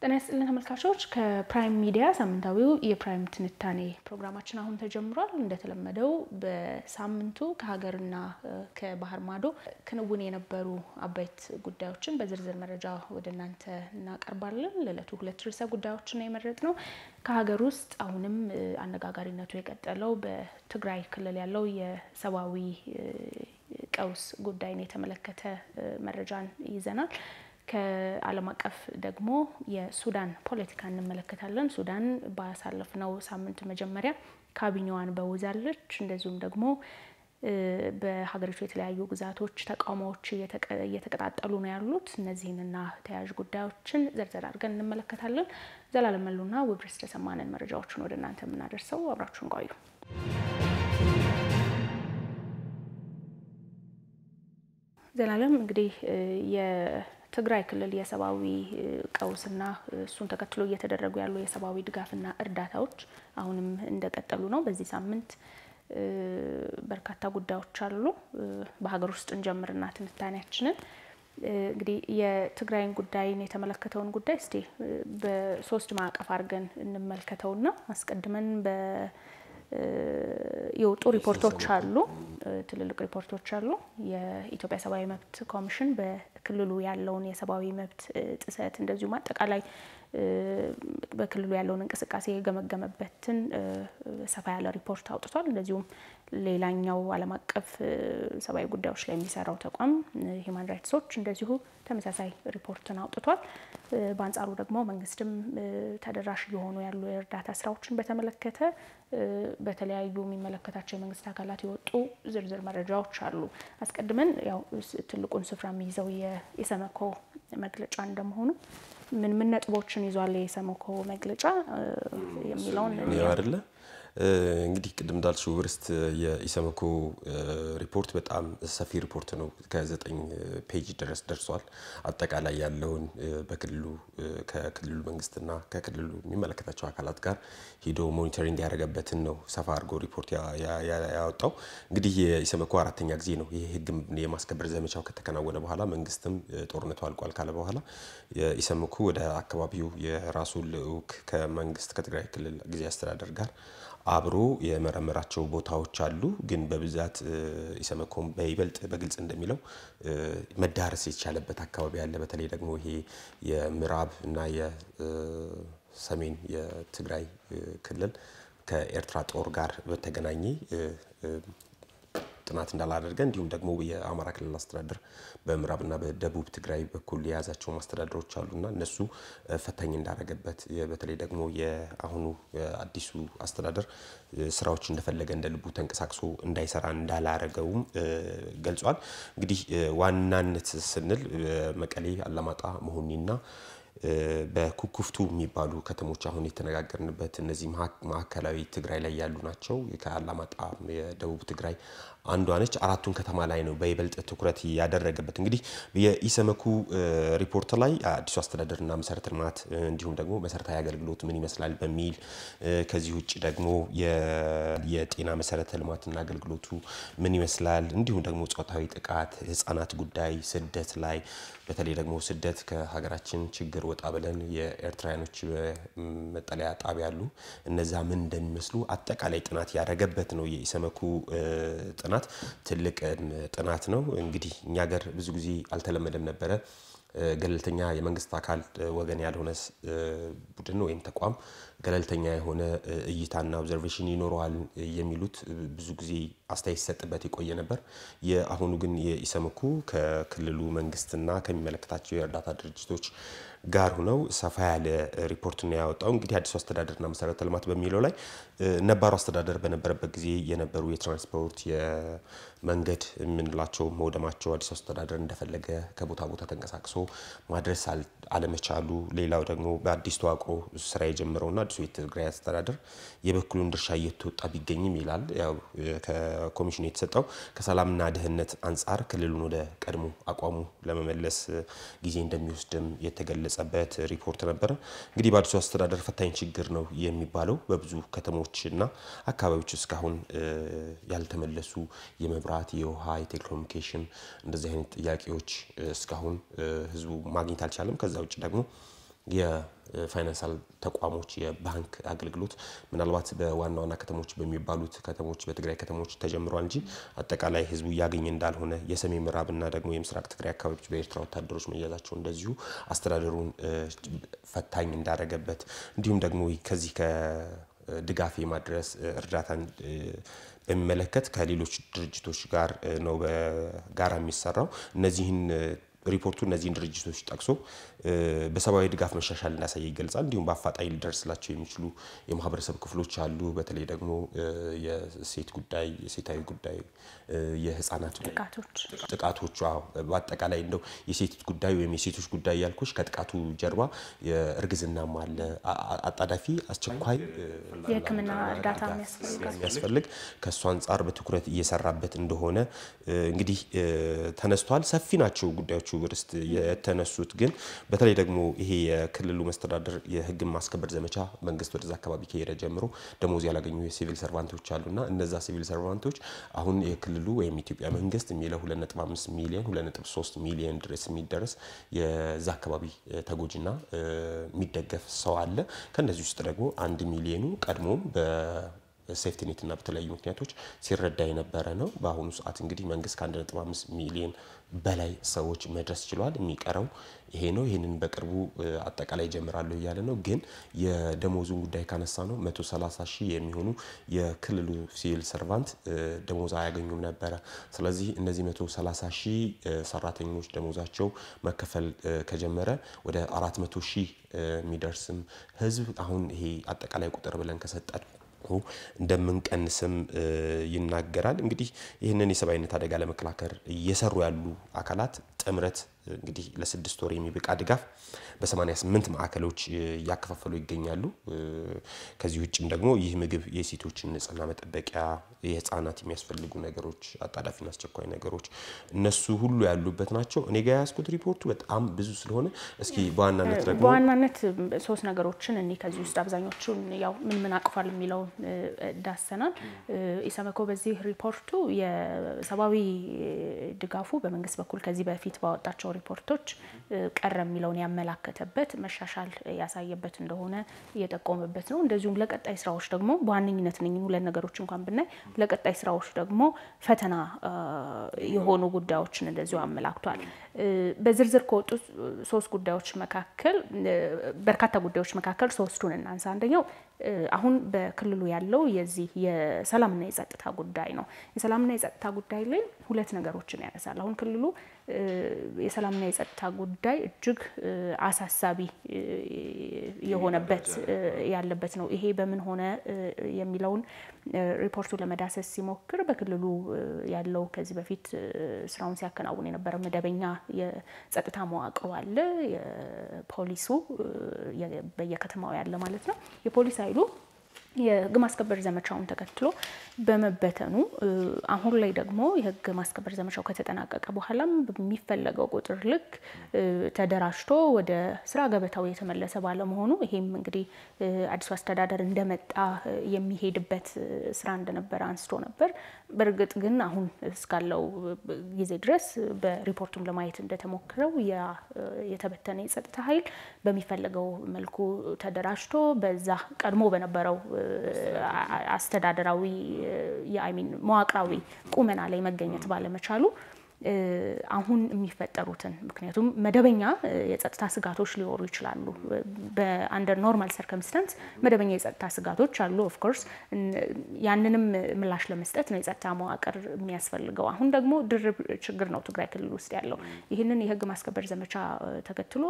ጤና ይስጥልን ተመልካቾች፣ ከፕራይም ሚዲያ ሳምንታዊው የፕራይም ትንታኔ ፕሮግራማችን አሁን ተጀምሯል። እንደተለመደው በሳምንቱ ከሀገርና ከባህር ማዶ ክንውን የነበሩ አበይት ጉዳዮችን በዝርዝር መረጃ ወደ እናንተ እናቀርባለን። ለዕለቱ ሁለት ርዕሰ ጉዳዮችን የመረጥ ነው። ከሀገር ውስጥ አሁንም አነጋጋሪነቱ የቀጠለው በትግራይ ክልል ያለው የሰብአዊ ቀውስ ጉዳይን የተመለከተ መረጃን ይዘናል። ከዓለም አቀፍ ደግሞ የሱዳን ፖለቲካ እንመለከታለን። ሱዳን ባሳለፍነው ሳምንት መጀመሪያ ካቢኔዋን በውዛለች። እንደዚሁም ደግሞ በሀገሪቱ የተለያዩ ግዛቶች ተቃውሞዎች እየተቀጣጠሉ ነው ያሉት። እነዚህንና ተያያዥ ጉዳዮችን ዘርዘር አድርገን እንመለከታለን። ዘላለም መሉና ውብርስ ተሰማንን መረጃዎችን ወደ እናንተ የምናደርሰው አብራችሁን ቆዩ። ዘላለም እንግዲህ የትግራይ ክልል የሰብአዊ ቀውስና እሱን ተከትሎ እየተደረጉ ያሉ የሰብአዊ ድጋፍና እርዳታዎች አሁንም እንደቀጠሉ ነው። በዚህ ሳምንት በርካታ ጉዳዮች አሉ። በሀገር ውስጥ እንጀምርና ትንታኔያችንን እንግዲህ የትግራይን ጉዳይን የተመለከተውን ጉዳይ እስቲ በሶስት ማዕቀፍ አድርገን እንመልከተውና አስቀድመን በ የወጡ ሪፖርቶች አሉ። ትልልቅ ሪፖርቶች አሉ። የኢትዮጵያ ሰብአዊ መብት ኮሚሽን በክልሉ ያለውን የሰብአዊ መብት ጥሰት እንደዚሁም አጠቃላይ በክልሉ ያለውን እንቅስቃሴ የገመገመበትን ሰፋ ያለ ሪፖርት አውጥቷል። እንደዚሁም ሌላኛው ዓለም አቀፍ ሰብአዊ ጉዳዮች ላይ የሚሰራው ተቋም ሂውማን ራይትስ ዎች እንደዚሁ ተመሳሳይ ሪፖርትን አውጥቷል። በአንጻሩ ደግሞ መንግስትም ተደራሽ እየሆኑ ያሉ የእርዳታ ስራዎችን በተመለከተ በተለያዩ የሚመለከታቸው የመንግስት አካላት የወጡ ዝርዝር መረጃዎች አሉ። አስቀድመን ያው ትልቁን ስፍራ የሚይዘው የኢሰመኮ መግለጫ እንደመሆኑ ምን ምን ነጥቦችን ይዟል የኢሰመኮ መግለጫ የሚለውን አይደለ እንግዲህ ቅድም እንዳልሽው ውብርስት የኢሰመኮ ሪፖርት በጣም ሰፊ ሪፖርት ነው። ከዘጠኝ ፔጅ ድረስ ደርሷል። አጠቃላይ ያለውን በክልሉ ከክልሉ መንግስትና ከክልሉ የሚመለከታቸው አካላት ጋር ሂዶ ሞኒተሪንግ ያደረገበትን ነው ሰፋ አድርጎ ሪፖርት ያወጣው። እንግዲህ የኢሰመኮ አራተኛ ጊዜ ነው ይህ ህግ የማስከበር ዘመቻው ከተከናወነ በኋላ መንግስትም ጦርነቱ አልቋል ካለ በኋላ የኢሰመኮ ወደ አካባቢው የራሱ ልዑክ ከመንግስት ከትግራይ ክልል ጊዜ አስተዳደር ጋር አብሮ የመረመራቸው ቦታዎች አሉ። ግን በብዛት ኢሰመኮም በይበልጥ በግልጽ እንደሚለው መዳረስ የቻለበት አካባቢ አለ። በተለይ ደግሞ ይሄ የምዕራብ እና የሰሜን የትግራይ ክልል ከኤርትራ ጦር ጋር በተገናኘ ጥናት እንዳላደረገ እንዲሁም ደግሞ የአማራ ክልል አስተዳደር በምዕራብና በደቡብ ትግራይ በኩል የያዛቸው ማስተዳደሮች አሉና እነሱ ፈታኝ እንዳደረገበት በተለይ ደግሞ የአሁኑ አዲሱ አስተዳደር ስራዎች እንደፈለገ እንደ ልቡ ተንቀሳቅሶ እንዳይሰራ እንዳላረገውም ገልጿል። እንግዲህ ዋናነት ስንል መቀሌ፣ አላማጣ፣ መሆኒና በኩኩፍቱ የሚባሉ ከተሞች አሁን የተነጋገርንበት እነዚህ ማዕከላዊ ትግራይ ላይ ያሉ ናቸው። ከአላማጣ የደቡብ ትግራይ አንዷ ነች። አራቱን ከተማ ላይ ነው በይበልጥ ትኩረት ያደረገበት። እንግዲህ የኢሰመኩ ሪፖርት ላይ አዲሱ አስተዳደርና መሰረተ ልማት እንዲሁም ደግሞ መሰረታዊ አገልግሎት ምን ይመስላል በሚል ከዚህ ውጭ ደግሞ የጤና መሰረተ ልማትና አገልግሎቱ ምን ይመስላል እንዲሁም ደግሞ ጾታዊ ጥቃት፣ ህጻናት ጉዳይ፣ ስደት ላይ በተለይ ደግሞ ስደት ከሀገራችን ችግር ወጣ ብለን የኤርትራውያኖች መጠለያ ጣቢያ አሉ። እነዛ ምን እንደሚመስሉ አጠቃላይ ጥናት ያደረገበት ነው የኢሰመኩ ጥናት። ትልቅ ጥናት ነው። እንግዲህ እኛ ሀገር ብዙ ጊዜ አልተለመደም ነበረ ገለልተኛ የመንግስት አካል ወገን ያልሆነ ቡድን ወይም ተቋም ገለልተኛ የሆነ እይታና ኦብዘርቬሽን ይኖረዋል የሚሉት ብዙ ጊዜ አስተያየት ሲሰጥበት የቆየ ነበር። የአሁኑ ግን የኢሰመኮ ከክልሉ መንግስትና ከሚመለከታቸው የእርዳታ ድርጅቶች ጋር ሁነው ሰፋ ያለ ሪፖርት ነው ያወጣው። እንግዲህ አዲሱ አስተዳደርና መሰረተ ልማት በሚለው ላይ ነባሩ አስተዳደር በነበረበት ጊዜ የነበሩ የትራንስፖርት የመንገድ የምንላቸው መውደማቸው አዲሱ አስተዳደር እንደፈለገ ከቦታ ቦታ ተንቀሳቅሶ ማድረስ አለመቻሉ፣ ሌላው ደግሞ በአዲስ ተዋቅሮ ስራ የጀመረውና አዲሱ የትግራይ አስተዳደር የበኩሉን ድርሻ እየተወጣ ቢገኝም ይላል። ያው ከኮሚሽኑ የተሰጠው ከሰላምና ደህንነት አንጻር ክልሉን ወደ ቀድሞ አቋሙ ለመመለስ ጊዜ እንደሚወስድም የተገለጸበት ሪፖርት ነበረ። እንግዲህ በአዲሱ አስተዳደር ፈታኝ ችግር ነው የሚባለው በብዙ ከተሞችና አካባቢዎች እስካሁን ያልተመለሱ የመብራት፣ የውሃ፣ የቴሌኮሙኒኬሽን እንደዚህ አይነት ጥያቄዎች እስካሁን ህዝቡ ማግኘት አልቻለም። ከዛ ውጭ ደግሞ የፋይናንሳል ተቋሞች የባንክ አገልግሎት ምናልባት በዋና ዋና ከተሞች በሚባሉት ከተሞች በትግራይ ከተሞች ተጀምሯል እንጂ አጠቃላይ ህዝቡ እያገኘ እንዳልሆነ የሰሜን ምዕራብና ደግሞ የምስራቅ ትግራይ አካባቢዎች በኤርትራ ወታደሮች መያዛቸው እንደዚሁ አስተዳደሩን ፈታኝ እንዳደረገበት እንዲሁም ደግሞ ከዚህ ከድጋፍ የማድረስ እርዳታን በሚመለከት ከሌሎች ድርጅቶች ጋር ነው በጋራ የሚሰራው እነዚህን ሪፖርቱ እነዚህን ድርጅቶች ጠቅሶ በሰብአዊ ድጋፍ መሻሻል እንዳሳየ ይገልጻል። እንዲሁም በአፋጣኝ ሊደርስላቸው የሚችሉ የማህበረሰብ ክፍሎች አሉ። በተለይ ደግሞ የሴት ጉዳይ፣ የሴታዊ ጉዳይ፣ የህፃናት ጥቃቶች፣ በአጠቃላይ እንደው የሴት ጉዳይ ወይም የሴቶች ጉዳይ ያልኩሽ ከጥቃቱ ጀርባ እርግዝናም አለ። አጣዳፊ አስቸኳይ የሕክምና እርዳታ የሚያስፈልግ ከእሱ አንጻር በትኩረት እየሰራበት እንደሆነ እንግዲህ ተነስቷል። ሰፊ ናቸው ጉዳዮቹ ርስት የተነሱት ግን በተለይ ደግሞ ይሄ የክልሉ መስተዳደር የህግን ማስከበር ዘመቻ መንግስት ወደዛ አካባቢ ከሄደ ጀምሮ ደሞዝ ያላገኙ የሲቪል ሰርቫንቶች አሉና እነዛ ሲቪል ሰርቫንቶች አሁን የክልሉ ወይም ኢትዮጵያ መንግስት የሚለው 2.5 ሚሊዮን 2.3 ሚሊዮን ድረስ የሚደረስ የዛ አካባቢ ተጎጂና የሚደገፍ ሰው አለ። ከእነዚህ ውስጥ ደግሞ አንድ ሚሊዮኑ ቀድሞም ሴፍቲኔት እና በተለያዩ ምክንያቶች ሲረዳ የነበረ ነው። በአሁኑ ሰዓት እንግዲህ መንግስት ከ1.5 ሚሊዮን በላይ ሰዎች መድረስ ችሏል። የሚቀረው ይሄ ነው። ይህንን በቅርቡ አጠቃላይ ጀምራለሁ እያለ ነው። ግን የደሞዙን ጉዳይ ካነሳ ነው 130 ሺህ የሚሆኑ የክልሉ ሲቪል ሰርቫንት ደሞዝ አያገኙም ነበረ። ስለዚህ እነዚህ 130 ሺህ ሰራተኞች ደሞዛቸው መከፈል ከጀመረ ወደ 400 ሺህ የሚደርስም ህዝብ አሁን ይሄ አጠቃላይ ቁጥር ብለን ከሰጠን እንደምንቀንስም ይናገራል። እንግዲህ ይህንን የሰብአዊነት አደጋ ለመከላከል እየሰሩ ያሉ አካላት ጥምረት እንግዲህ ለስድስት ወር የሚበቃ ድጋፍ በ88 ማዕከሎች እያከፋፈሉ ይገኛሉ። ከዚህ ውጭም ደግሞ ይህ ምግብ የሴቶችን ንጽህና መጠበቂያ፣ የህፃናት የሚያስፈልጉ ነገሮች፣ አጣዳፊና አስቸኳይ ነገሮች እነሱ ሁሉ ያሉበት ናቸው። እኔ ጋ ያዝኩት ሪፖርቱ በጣም ብዙ ስለሆነ እስኪ በዋናነት ደግሞ በዋናነት ሶስት ነገሮችን እኔ ከዚህ ውስጥ አብዛኞቹን ያው ምን ምን አቅፏል የሚለውን ዳሰናል። ኢሰመኮ በዚህ ሪፖርቱ የሰብአዊ ድጋፉ በመንግስት በኩል ከዚህ በፊት ባወጣቸው ሪፖርቶች ቀረ የሚለውን ያመላከተበት መሻሻል ያሳየበት እንደሆነ እየጠቆመበት ነው። እንደዚሁም ለቀጣይ ስራዎች ደግሞ በዋነኝነት እነኝን ሁለት ነገሮች እንኳን ብናይ ለቀጣይ ስራዎች ደግሞ ፈተና የሆኑ ጉዳዮችን እንደዚሁ አመላክቷል። በዝርዝር ከወጡ ሶስት ጉዳዮች መካከል በርካታ ጉዳዮች መካከል ሶስቱን እናንሳ። አንደኛው አሁን በክልሉ ያለው የዚህ የሰላምና የጸጥታ ጉዳይ ነው። የሰላምና የጸጥታ ጉዳይ ላይ ሁለት ነገሮችን ያነሳል። አሁን ክልሉ የሰላምና የጸጥታ ጉዳይ እጅግ አሳሳቢ የሆነበት ያለበት ነው። ይሄ በምን ሆነ የሚለውን ሪፖርቱ ለመዳሰስ ሲሞክር በክልሉ ያለው ከዚህ በፊት ስራውን ሲያከናውን የነበረ መደበኛ የጸጥታ መዋቅሩ አለ። የፖሊሱ በየከተማው ያለ ማለት ነው። የፖሊስ ኃይሉ የህግ ማስከበር ዘመቻውን ተከትሎ በመበተኑ አሁን ላይ ደግሞ የህግ ማስከበር ዘመቻው ከተጠናቀቀ በኋላም በሚፈለገው ቁጥር ልክ ተደራጅቶ ወደ ስራ ገበታው የተመለሰ ባለመሆኑ ይሄም እንግዲህ አዲሱ አስተዳደር እንደመጣ የሚሄድበት ስራ እንደነበረ አንስቶ ነበር። በእርግጥ ግን አሁን እስካለው ጊዜ ድረስ በሪፖርቱም ለማየት እንደተሞክረው የተበተነ የጸጥታ ኃይል በሚፈለገው መልኩ ተደራጅቶ በዛ ቀድሞ በነበረው አስተዳደራዊ የአይሚን መዋቅራዊ ቁመና ላይ መገኘት ባለመቻሉ አሁን የሚፈጠሩትን ምክንያቱም መደበኛ የጸጥታ ስጋቶች ሊኖሩ ይችላሉ። በአንደር ኖርማል ሰርከምስታንስ መደበኛ የጸጥታ ስጋቶች አሉ። ኦፍኮርስ ያንንም ምላሽ ለመስጠት ነው የጸጥታ መዋቅር የሚያስፈልገው። አሁን ደግሞ ድርብ ችግር ነው ትግራይ ክልል ውስጥ ያለው። ይህንን የህግ ማስከበር ዘመቻ ተከትሎ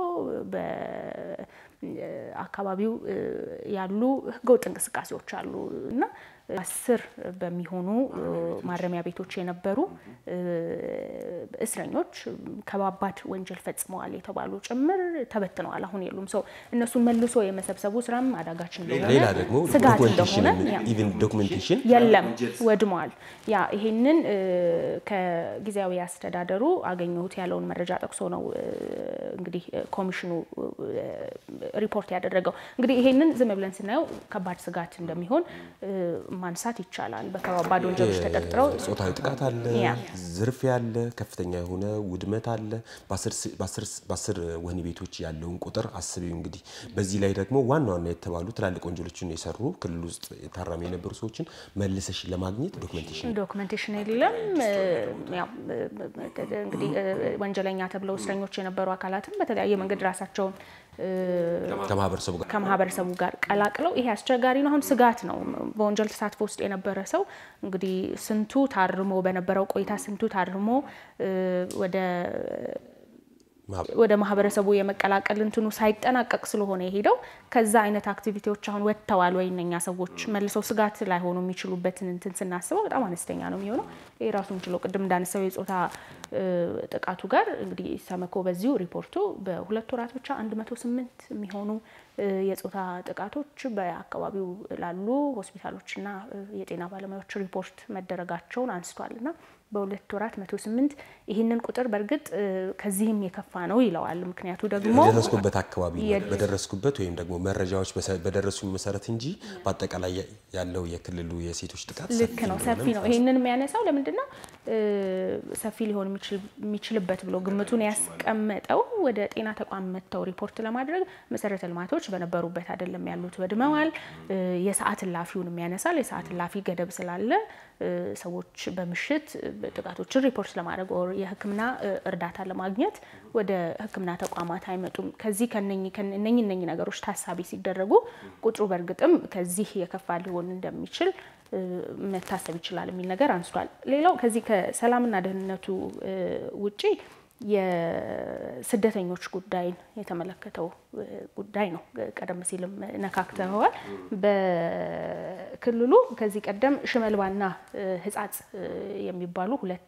በአካባቢው ያሉ ህገወጥ እንቅስቃሴዎች አሉ እና አስር በሚሆኑ ማረሚያ ቤቶች የነበሩ እስረኞች ከባባድ ወንጀል ፈጽመዋል የተባሉ ጭምር ተበትነዋል። አሁን የሉም። ሰው እነሱን መልሶ የመሰብሰቡ ስራም አዳጋች እንደሆነ ሌላ ደግሞ ስጋት እንደሆነ ኢቭን ዶክመንቴሽን የለም ወድመዋል። ያ ይሄንን ከጊዜያዊ አስተዳደሩ አገኘሁት ያለውን መረጃ ጠቅሶ ነው እንግዲህ ኮሚሽኑ ሪፖርት ያደረገው። እንግዲህ ይሄንን ዝም ብለን ስናየው ከባድ ስጋት እንደሚሆን ማንሳት ይቻላል። በከባድ ወንጀሎች ተጠርጥረው ጾታዊ ጥቃት አለ፣ ያ። ዝርፊያ አለ፣ ከፍተኛ የሆነ ውድመት አለ። በአስር ወህኒ ቤቶች ያለውን ቁጥር አስቢው እንግዲህ። በዚህ ላይ ደግሞ ዋና ዋና የተባሉ ትላልቅ ወንጀሎችን የሰሩ ክልል ውስጥ ታራሚ የነበሩ ሰዎችን መልሰሽ ለማግኘት ዶክመንቴሽን ዶክመንቴሽን የለም። ያው እንግዲህ ወንጀለኛ ተብለው እስረኞች የነበሩ አካላትም በተለያየ መንገድ ራሳቸውን ከማህበረሰቡ ጋር ከማህበረሰቡ ጋር ቀላቅለው ይሄ አስቸጋሪ ነው። አሁን ስጋት ነው። በወንጀል ተሳትፎ ውስጥ የነበረ ሰው እንግዲህ ስንቱ ታርሞ በነበረው ቆይታ ስንቱ ታርሞ ወደ ወደ ማህበረሰቡ የመቀላቀል እንትኑ ሳይጠናቀቅ ስለሆነ የሄደው ከዛ አይነት አክቲቪቲዎች አሁን ወጥተዋል ወይ እነኛ ሰዎች መልሰው ስጋት ላይሆኑ የሚችሉበትን እንትን ስናስበው በጣም አነስተኛ ነው የሚሆነው። ይህ ራሱን ችሎ ቅድም እንዳነሳው የጾታ ጥቃቱ ጋር እንግዲህ ሰመኮ በዚሁ ሪፖርቱ በሁለት ወራት ብቻ 108 የሚሆኑ የጾታ ጥቃቶች በአካባቢው ላሉ ሆስፒታሎችና የጤና ባለሙያዎች ሪፖርት መደረጋቸውን አንስቷል እና በሁለት ወራት 108 ይህንን ቁጥር በእርግጥ ከዚህም የከፋ ነው ይለዋል። ምክንያቱ ደግሞ በደረስኩበት አካባቢ በደረስኩበት ወይም ደግሞ መረጃዎች በደረሱ መሰረት እንጂ በአጠቃላይ ያለው የክልሉ የሴቶች ጥቃት ልክ ነው፣ ሰፊ ነው። ይህንን የሚያነሳው ለምንድን ነው ሰፊ ሊሆን የሚችልበት ብሎ ግምቱን ያስቀመጠው ወደ ጤና ተቋም መጥተው ሪፖርት ለማድረግ መሰረተ ልማቶች በነበሩበት አይደለም ያሉት ወድመዋል። የሰዓት እላፊውን የሚያነሳል። የሰዓት እላፊ ገደብ ስላለ ሰዎች በምሽት ጥቃቶችን ሪፖርት ለማድረግ ኦር የሕክምና እርዳታ ለማግኘት ወደ ሕክምና ተቋማት አይመጡም። ከዚህ እነኝ እነኝ ነገሮች ታሳቢ ሲደረጉ ቁጥሩ በእርግጥም ከዚህ የከፋ ሊሆን እንደሚችል መታሰብ ይችላል የሚል ነገር አንስቷል። ሌላው ከዚህ ከሰላምና ደህንነቱ ውጪ የስደተኞች ጉዳይን የተመለከተው ጉዳይ ነው። ቀደም ሲልም ነካክተዋል። በክልሉ ከዚህ ቀደም ሽመልባና ሕጻጽ የሚባሉ ሁለት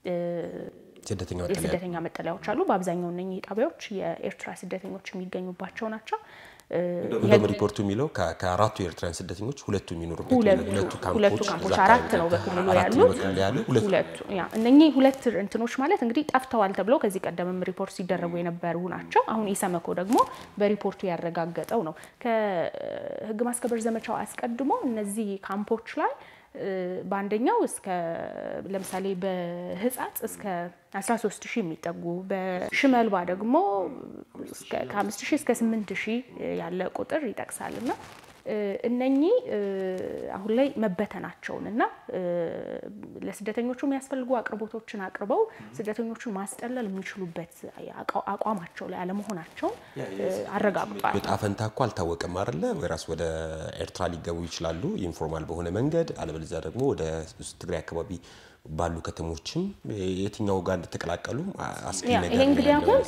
የስደተኛ መጠለያዎች አሉ። በአብዛኛው እነኚህ ጣቢያዎች የኤርትራ ስደተኞች የሚገኙባቸው ናቸው። እንደውም ሪፖርቱ የሚለው ከአራቱ የኤርትራውያን ስደተኞች ሁለቱ የሚኖሩበት ሁለቱ ካምፖች አራት ነው በክልሉ ያሉት ሁለቱ። እነኚህ ሁለት እንትኖች ማለት እንግዲህ ጠፍተዋል ተብለው ከዚህ ቀደምም ሪፖርት ሲደረጉ የነበሩ ናቸው። አሁን ኢሰመኮ ደግሞ በሪፖርቱ ያረጋገጠው ነው። ከህግ ማስከበር ዘመቻው አስቀድሞ እነዚህ ካምፖች ላይ በአንደኛው እስከ ለምሳሌ በህጻጽ እስከ 13 ሺህ የሚጠጉ በሽመልባ ደግሞ ከ5 ሺህ እስከ 8 ሺህ ያለ ቁጥር ይጠቅሳል እና እነኚህ አሁን ላይ መበተናቸውን እና ለስደተኞቹ የሚያስፈልጉ አቅርቦቶችን አቅርበው ስደተኞቹን ማስጠለል የሚችሉበት አቋማቸው ላይ አለመሆናቸውን አረጋግጧል። ዕጣ ፈንታ እኮ አልታወቀም አይደለ? ወይራስ ወደ ኤርትራ ሊገቡ ይችላሉ ኢንፎርማል በሆነ መንገድ፣ አለበለዚያ ደግሞ ወደ ትግራይ አካባቢ ባሉ ከተሞችም የትኛው ጋር እንደተቀላቀሉ አስጊ ነገር ይሄ እንግዲህ አሁን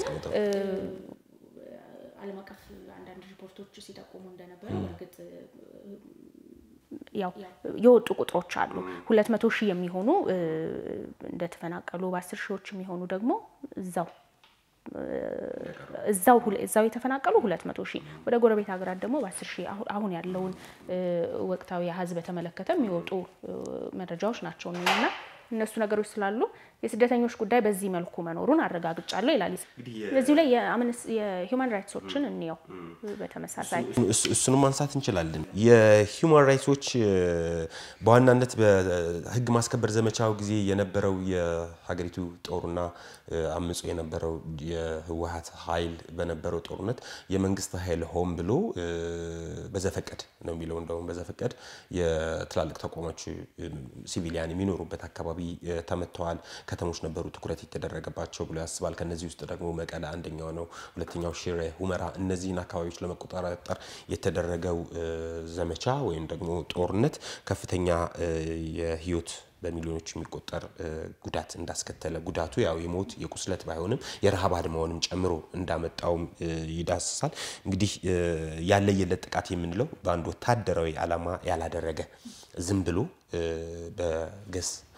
ዓለም አቀፍ አንዳንድ ሪፖርቶች ሲጠቁሙ እንደነበረ በእርግጥ ያው የወጡ ቁጥሮች አሉ። ሁለት መቶ ሺህ የሚሆኑ እንደተፈናቀሉ በአስር ሺዎች የሚሆኑ ደግሞ እዛው እዛው እዛው የተፈናቀሉ ሁለት መቶ ሺህ ወደ ጎረቤት ሀገራት ደግሞ በአስር ሺህ አሁን ያለውን ወቅታዊ አሀዝ በተመለከተ የሚወጡ መረጃዎች ናቸው እና እነሱ ነገሮች ስላሉ የስደተኞች ጉዳይ በዚህ መልኩ መኖሩን አረጋግጫለሁ ይላል። በዚሁ ላይ የሂውማን ራይትሶችን እንየው። በተመሳሳይ እሱንም ማንሳት እንችላለን። የሂውማን ራይትሶች በዋናነት በህግ ማስከበር ዘመቻው ጊዜ የነበረው የሀገሪቱ ጦርና አምጾ የነበረው የህወሀት ኃይል በነበረው ጦርነት የመንግስት ኃይል ሆን ብሎ በዘፈቀድ ነው የሚለው እንደውም በዘፈቀድ የትላልቅ ተቋሞች ሲቪሊያን የሚኖሩበት አካባቢ ተመተዋል። ከተሞች ነበሩ ትኩረት የተደረገባቸው ብሎ ያስባል። ከነዚህ ውስጥ ደግሞ መቀለ አንደኛው ነው። ሁለተኛው ሽሬ፣ ሁመራ እነዚህን አካባቢዎች ለመቆጣጠር የተደረገው ዘመቻ ወይም ደግሞ ጦርነት ከፍተኛ የህይወት በሚሊዮኖች የሚቆጠር ጉዳት እንዳስከተለ ጉዳቱ ያው የሞት የቁስለት ባይሆንም የረሃብ አድማውንም ጨምሮ እንዳመጣውም ይዳስሳል። እንግዲህ ያለየለት ጥቃት የምንለው በአንድ ወታደራዊ ዓላማ ያላደረገ ዝም ብሎ በገስ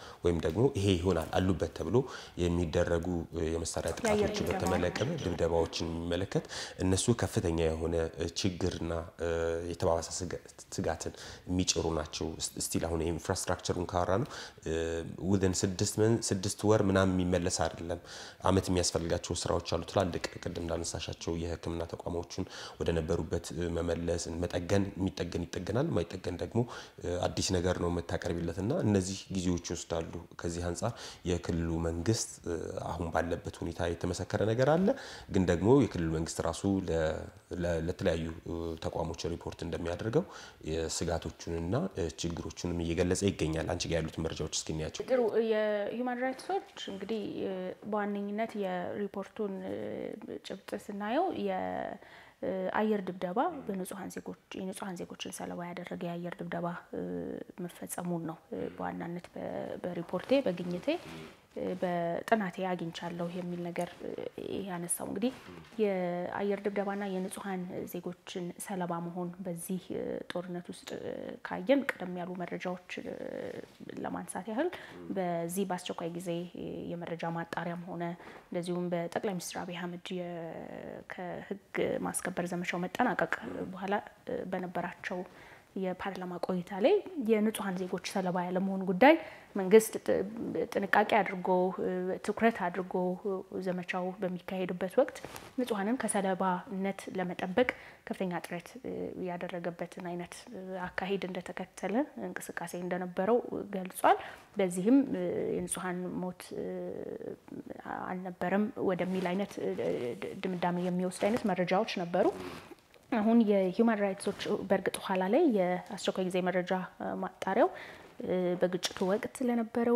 ወይም ደግሞ ይሄ ይሆናል አሉበት ተብሎ የሚደረጉ የመሳሪያ ጥቃቶችን በተመለከተ ድብደባዎችን የሚመለከት እነሱ ከፍተኛ የሆነ ችግርና የተባባሰ ስጋትን የሚጭሩ ናቸው። ስቲል አሁን ኢንፍራስትራክቸሩን ካወራ ነው ውድን ስድስት ወር ምናምን የሚመለስ አይደለም። አመት የሚያስፈልጋቸው ስራዎች አሉ። ትላልቅ ቅድም እንዳነሳሻቸው የሕክምና ተቋሞችን ወደ ነበሩበት መመለስ፣ መጠገን የሚጠገን ይጠገናል፣ የማይጠገን ደግሞ አዲስ ነገር ነው የምታቀርቢለት እና እነዚህ ጊዜዎች ይወስዳሉ። ከዚህ አንጻር የክልሉ መንግስት አሁን ባለበት ሁኔታ የተመሰከረ ነገር አለ። ግን ደግሞ የክልሉ መንግስት ራሱ ለተለያዩ ተቋሞች ሪፖርት እንደሚያደርገው ስጋቶቹንና ችግሮቹንም እየገለጸ ይገኛል። አንቺ ጋር ያሉት መረጃዎች እስኪ እንያቸው። ጥሩ። የሂውማን ራይትስ ዎች እንግዲህ በዋነኝነት የሪፖርቱን ጭብጥ ስናየው የአየር ድብደባ በንጹሐን ዜጎች የንጹሐን ዜጎችን ሰለባ ያደረገ የአየር ድብደባ መፈጸሙን ነው በዋናነት በሪፖርቴ በግኝቴ በጥናቴ አግኝቻለሁ የሚል ነገር ያነሳው እንግዲህ የአየር ድብደባና የንጹሐን ዜጎችን ሰለባ መሆን በዚህ ጦርነት ውስጥ ካየን ቀደም ያሉ መረጃዎች ለማንሳት ያህል በዚህ በአስቸኳይ ጊዜ የመረጃ ማጣሪያም ሆነ እንደዚሁም በጠቅላይ ሚኒስትር አብይ አህመድ ከህግ ማስከበር ዘመቻው መጠናቀቅ በኋላ በነበራቸው የፓርላማ ቆይታ ላይ የንጹሐን ዜጎች ሰለባ ያለመሆን ጉዳይ መንግስት ጥንቃቄ አድርጎ ትኩረት አድርጎ ዘመቻው በሚካሄድበት ወቅት ንጹሐንን ከሰለባነት ለመጠበቅ ከፍተኛ ጥረት ያደረገበትን አይነት አካሄድ እንደተከተለ እንቅስቃሴ እንደነበረው ገልጿል። በዚህም የንጹሐን ሞት አልነበረም ወደሚል አይነት ድምዳሜ የሚወስድ አይነት መረጃዎች ነበሩ። አሁን የሂውማን ራይትሶች በእርግጥ ኋላ ላይ የአስቸኳይ ጊዜ መረጃ ማጣሪያው በግጭቱ ወቅት ለነበረው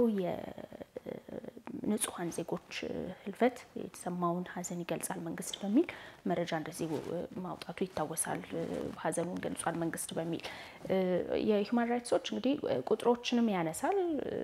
የንጹሐን ዜጎች ህልፈት የተሰማውን ሐዘን ይገልጻል መንግስት በሚል መረጃ እንደዚህ ማውጣቱ ይታወሳል። ሐዘኑን ገልጿል መንግስት በሚል የሂውማን ራይትሶች እንግዲህ ቁጥሮችንም ያነሳል።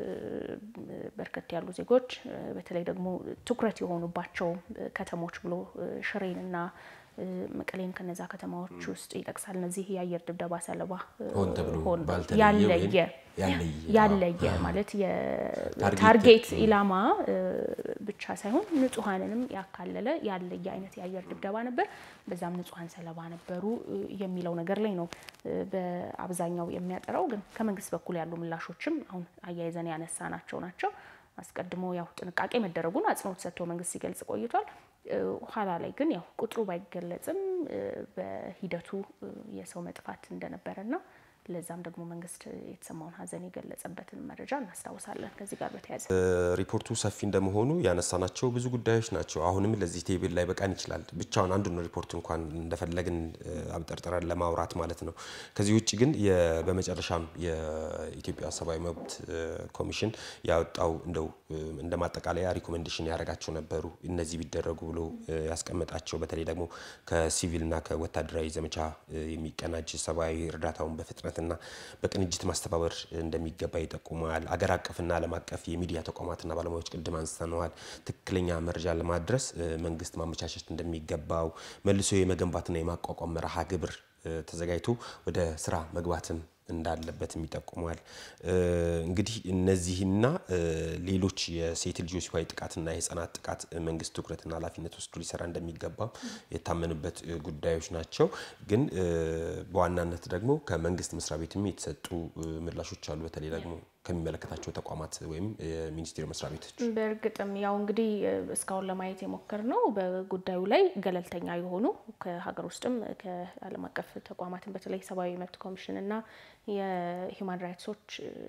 በርከት ያሉ ዜጎች በተለይ ደግሞ ትኩረት የሆኑባቸው ከተሞች ብሎ ሽሬንና መቀሌን ከነዛ ከተማዎች ውስጥ ይጠቅሳል። እነዚህ የአየር ድብደባ ሰለባ ሆን ያለየ ያለየ ማለት የታርጌት ኢላማ ብቻ ሳይሆን ንጹሐንንም ያካለለ ያለየ አይነት የአየር ድብደባ ነበር። በዛም ንጹሐን ሰለባ ነበሩ የሚለው ነገር ላይ ነው በአብዛኛው የሚያጠራው። ግን ከመንግስት በኩል ያሉ ምላሾችም አሁን አያይዘን ያነሳ ናቸው ናቸው አስቀድሞ ያው ጥንቃቄ መደረጉን አጽንኦት ሰጥቶ መንግስት ሲገልጽ ቆይቷል። ኋላ ላይ ግን ያው ቁጥሩ ባይገለጽም በሂደቱ የሰው መጥፋት እንደነበረና ለዛም ደግሞ መንግስት የተሰማውን ሐዘን የገለጸበትን መረጃ እናስታውሳለን። ከዚህ ጋር በተያያዘ ሪፖርቱ ሰፊ እንደመሆኑ ያነሳናቸው ብዙ ጉዳዮች ናቸው። አሁንም ለዚህ ቴብል ላይ በቃን ይችላል። ብቻውን አንዱን ሪፖርት እንኳን እንደፈለግን አብጠርጥረን ለማውራት ማለት ነው። ከዚህ ውጭ ግን በመጨረሻም የኢትዮጵያ ሰብአዊ መብት ኮሚሽን ያወጣው እንደው እንደ ማጠቃለያ ሪኮሜንዴሽን ያደረጋቸው ነበሩ እነዚህ ቢደረጉ ብሎ ያስቀመጣቸው በተለይ ደግሞ ከሲቪልና ከወታደራዊ ዘመቻ የሚቀናጅ ሰብአዊ እርዳታውን በፍጥነት እና በቅንጅት ማስተባበር እንደሚገባ ይጠቁማል። አገር አቀፍና ዓለም አቀፍ የሚዲያ ተቋማትና ባለሙያዎች ቅድም አንስተነዋል። ትክክለኛ መረጃ ለማድረስ መንግስት ማመቻቸት እንደሚገባው መልሶ የመገንባትና የማቋቋም መርሃ ግብር ተዘጋጅቶ ወደ ስራ መግባትም እንዳለበትም ይጠቁማል። እንግዲህ እነዚህና ሌሎች የሴት ልጆች ጾታዊ ጥቃትና የህጻናት ጥቃት መንግስት ትኩረትና ኃላፊነት ወስዶ ሊሰራ እንደሚገባ የታመኑበት ጉዳዮች ናቸው። ግን በዋናነት ደግሞ ከመንግስት መስሪያ ቤትም የተሰጡ ምላሾች አሉ። በተለይ ደግሞ ከሚመለከታቸው ተቋማት ወይም የሚኒስቴር መስሪያ ቤቶች በእርግጥም ያው እንግዲህ እስካሁን ለማየት የሞከርነው በጉዳዩ ላይ ገለልተኛ የሆኑ ከሀገር ውስጥም ከዓለም አቀፍ ተቋማትን በተለይ ሰብአዊ መብት ኮሚሽን እና የሂውማን ራይትሶች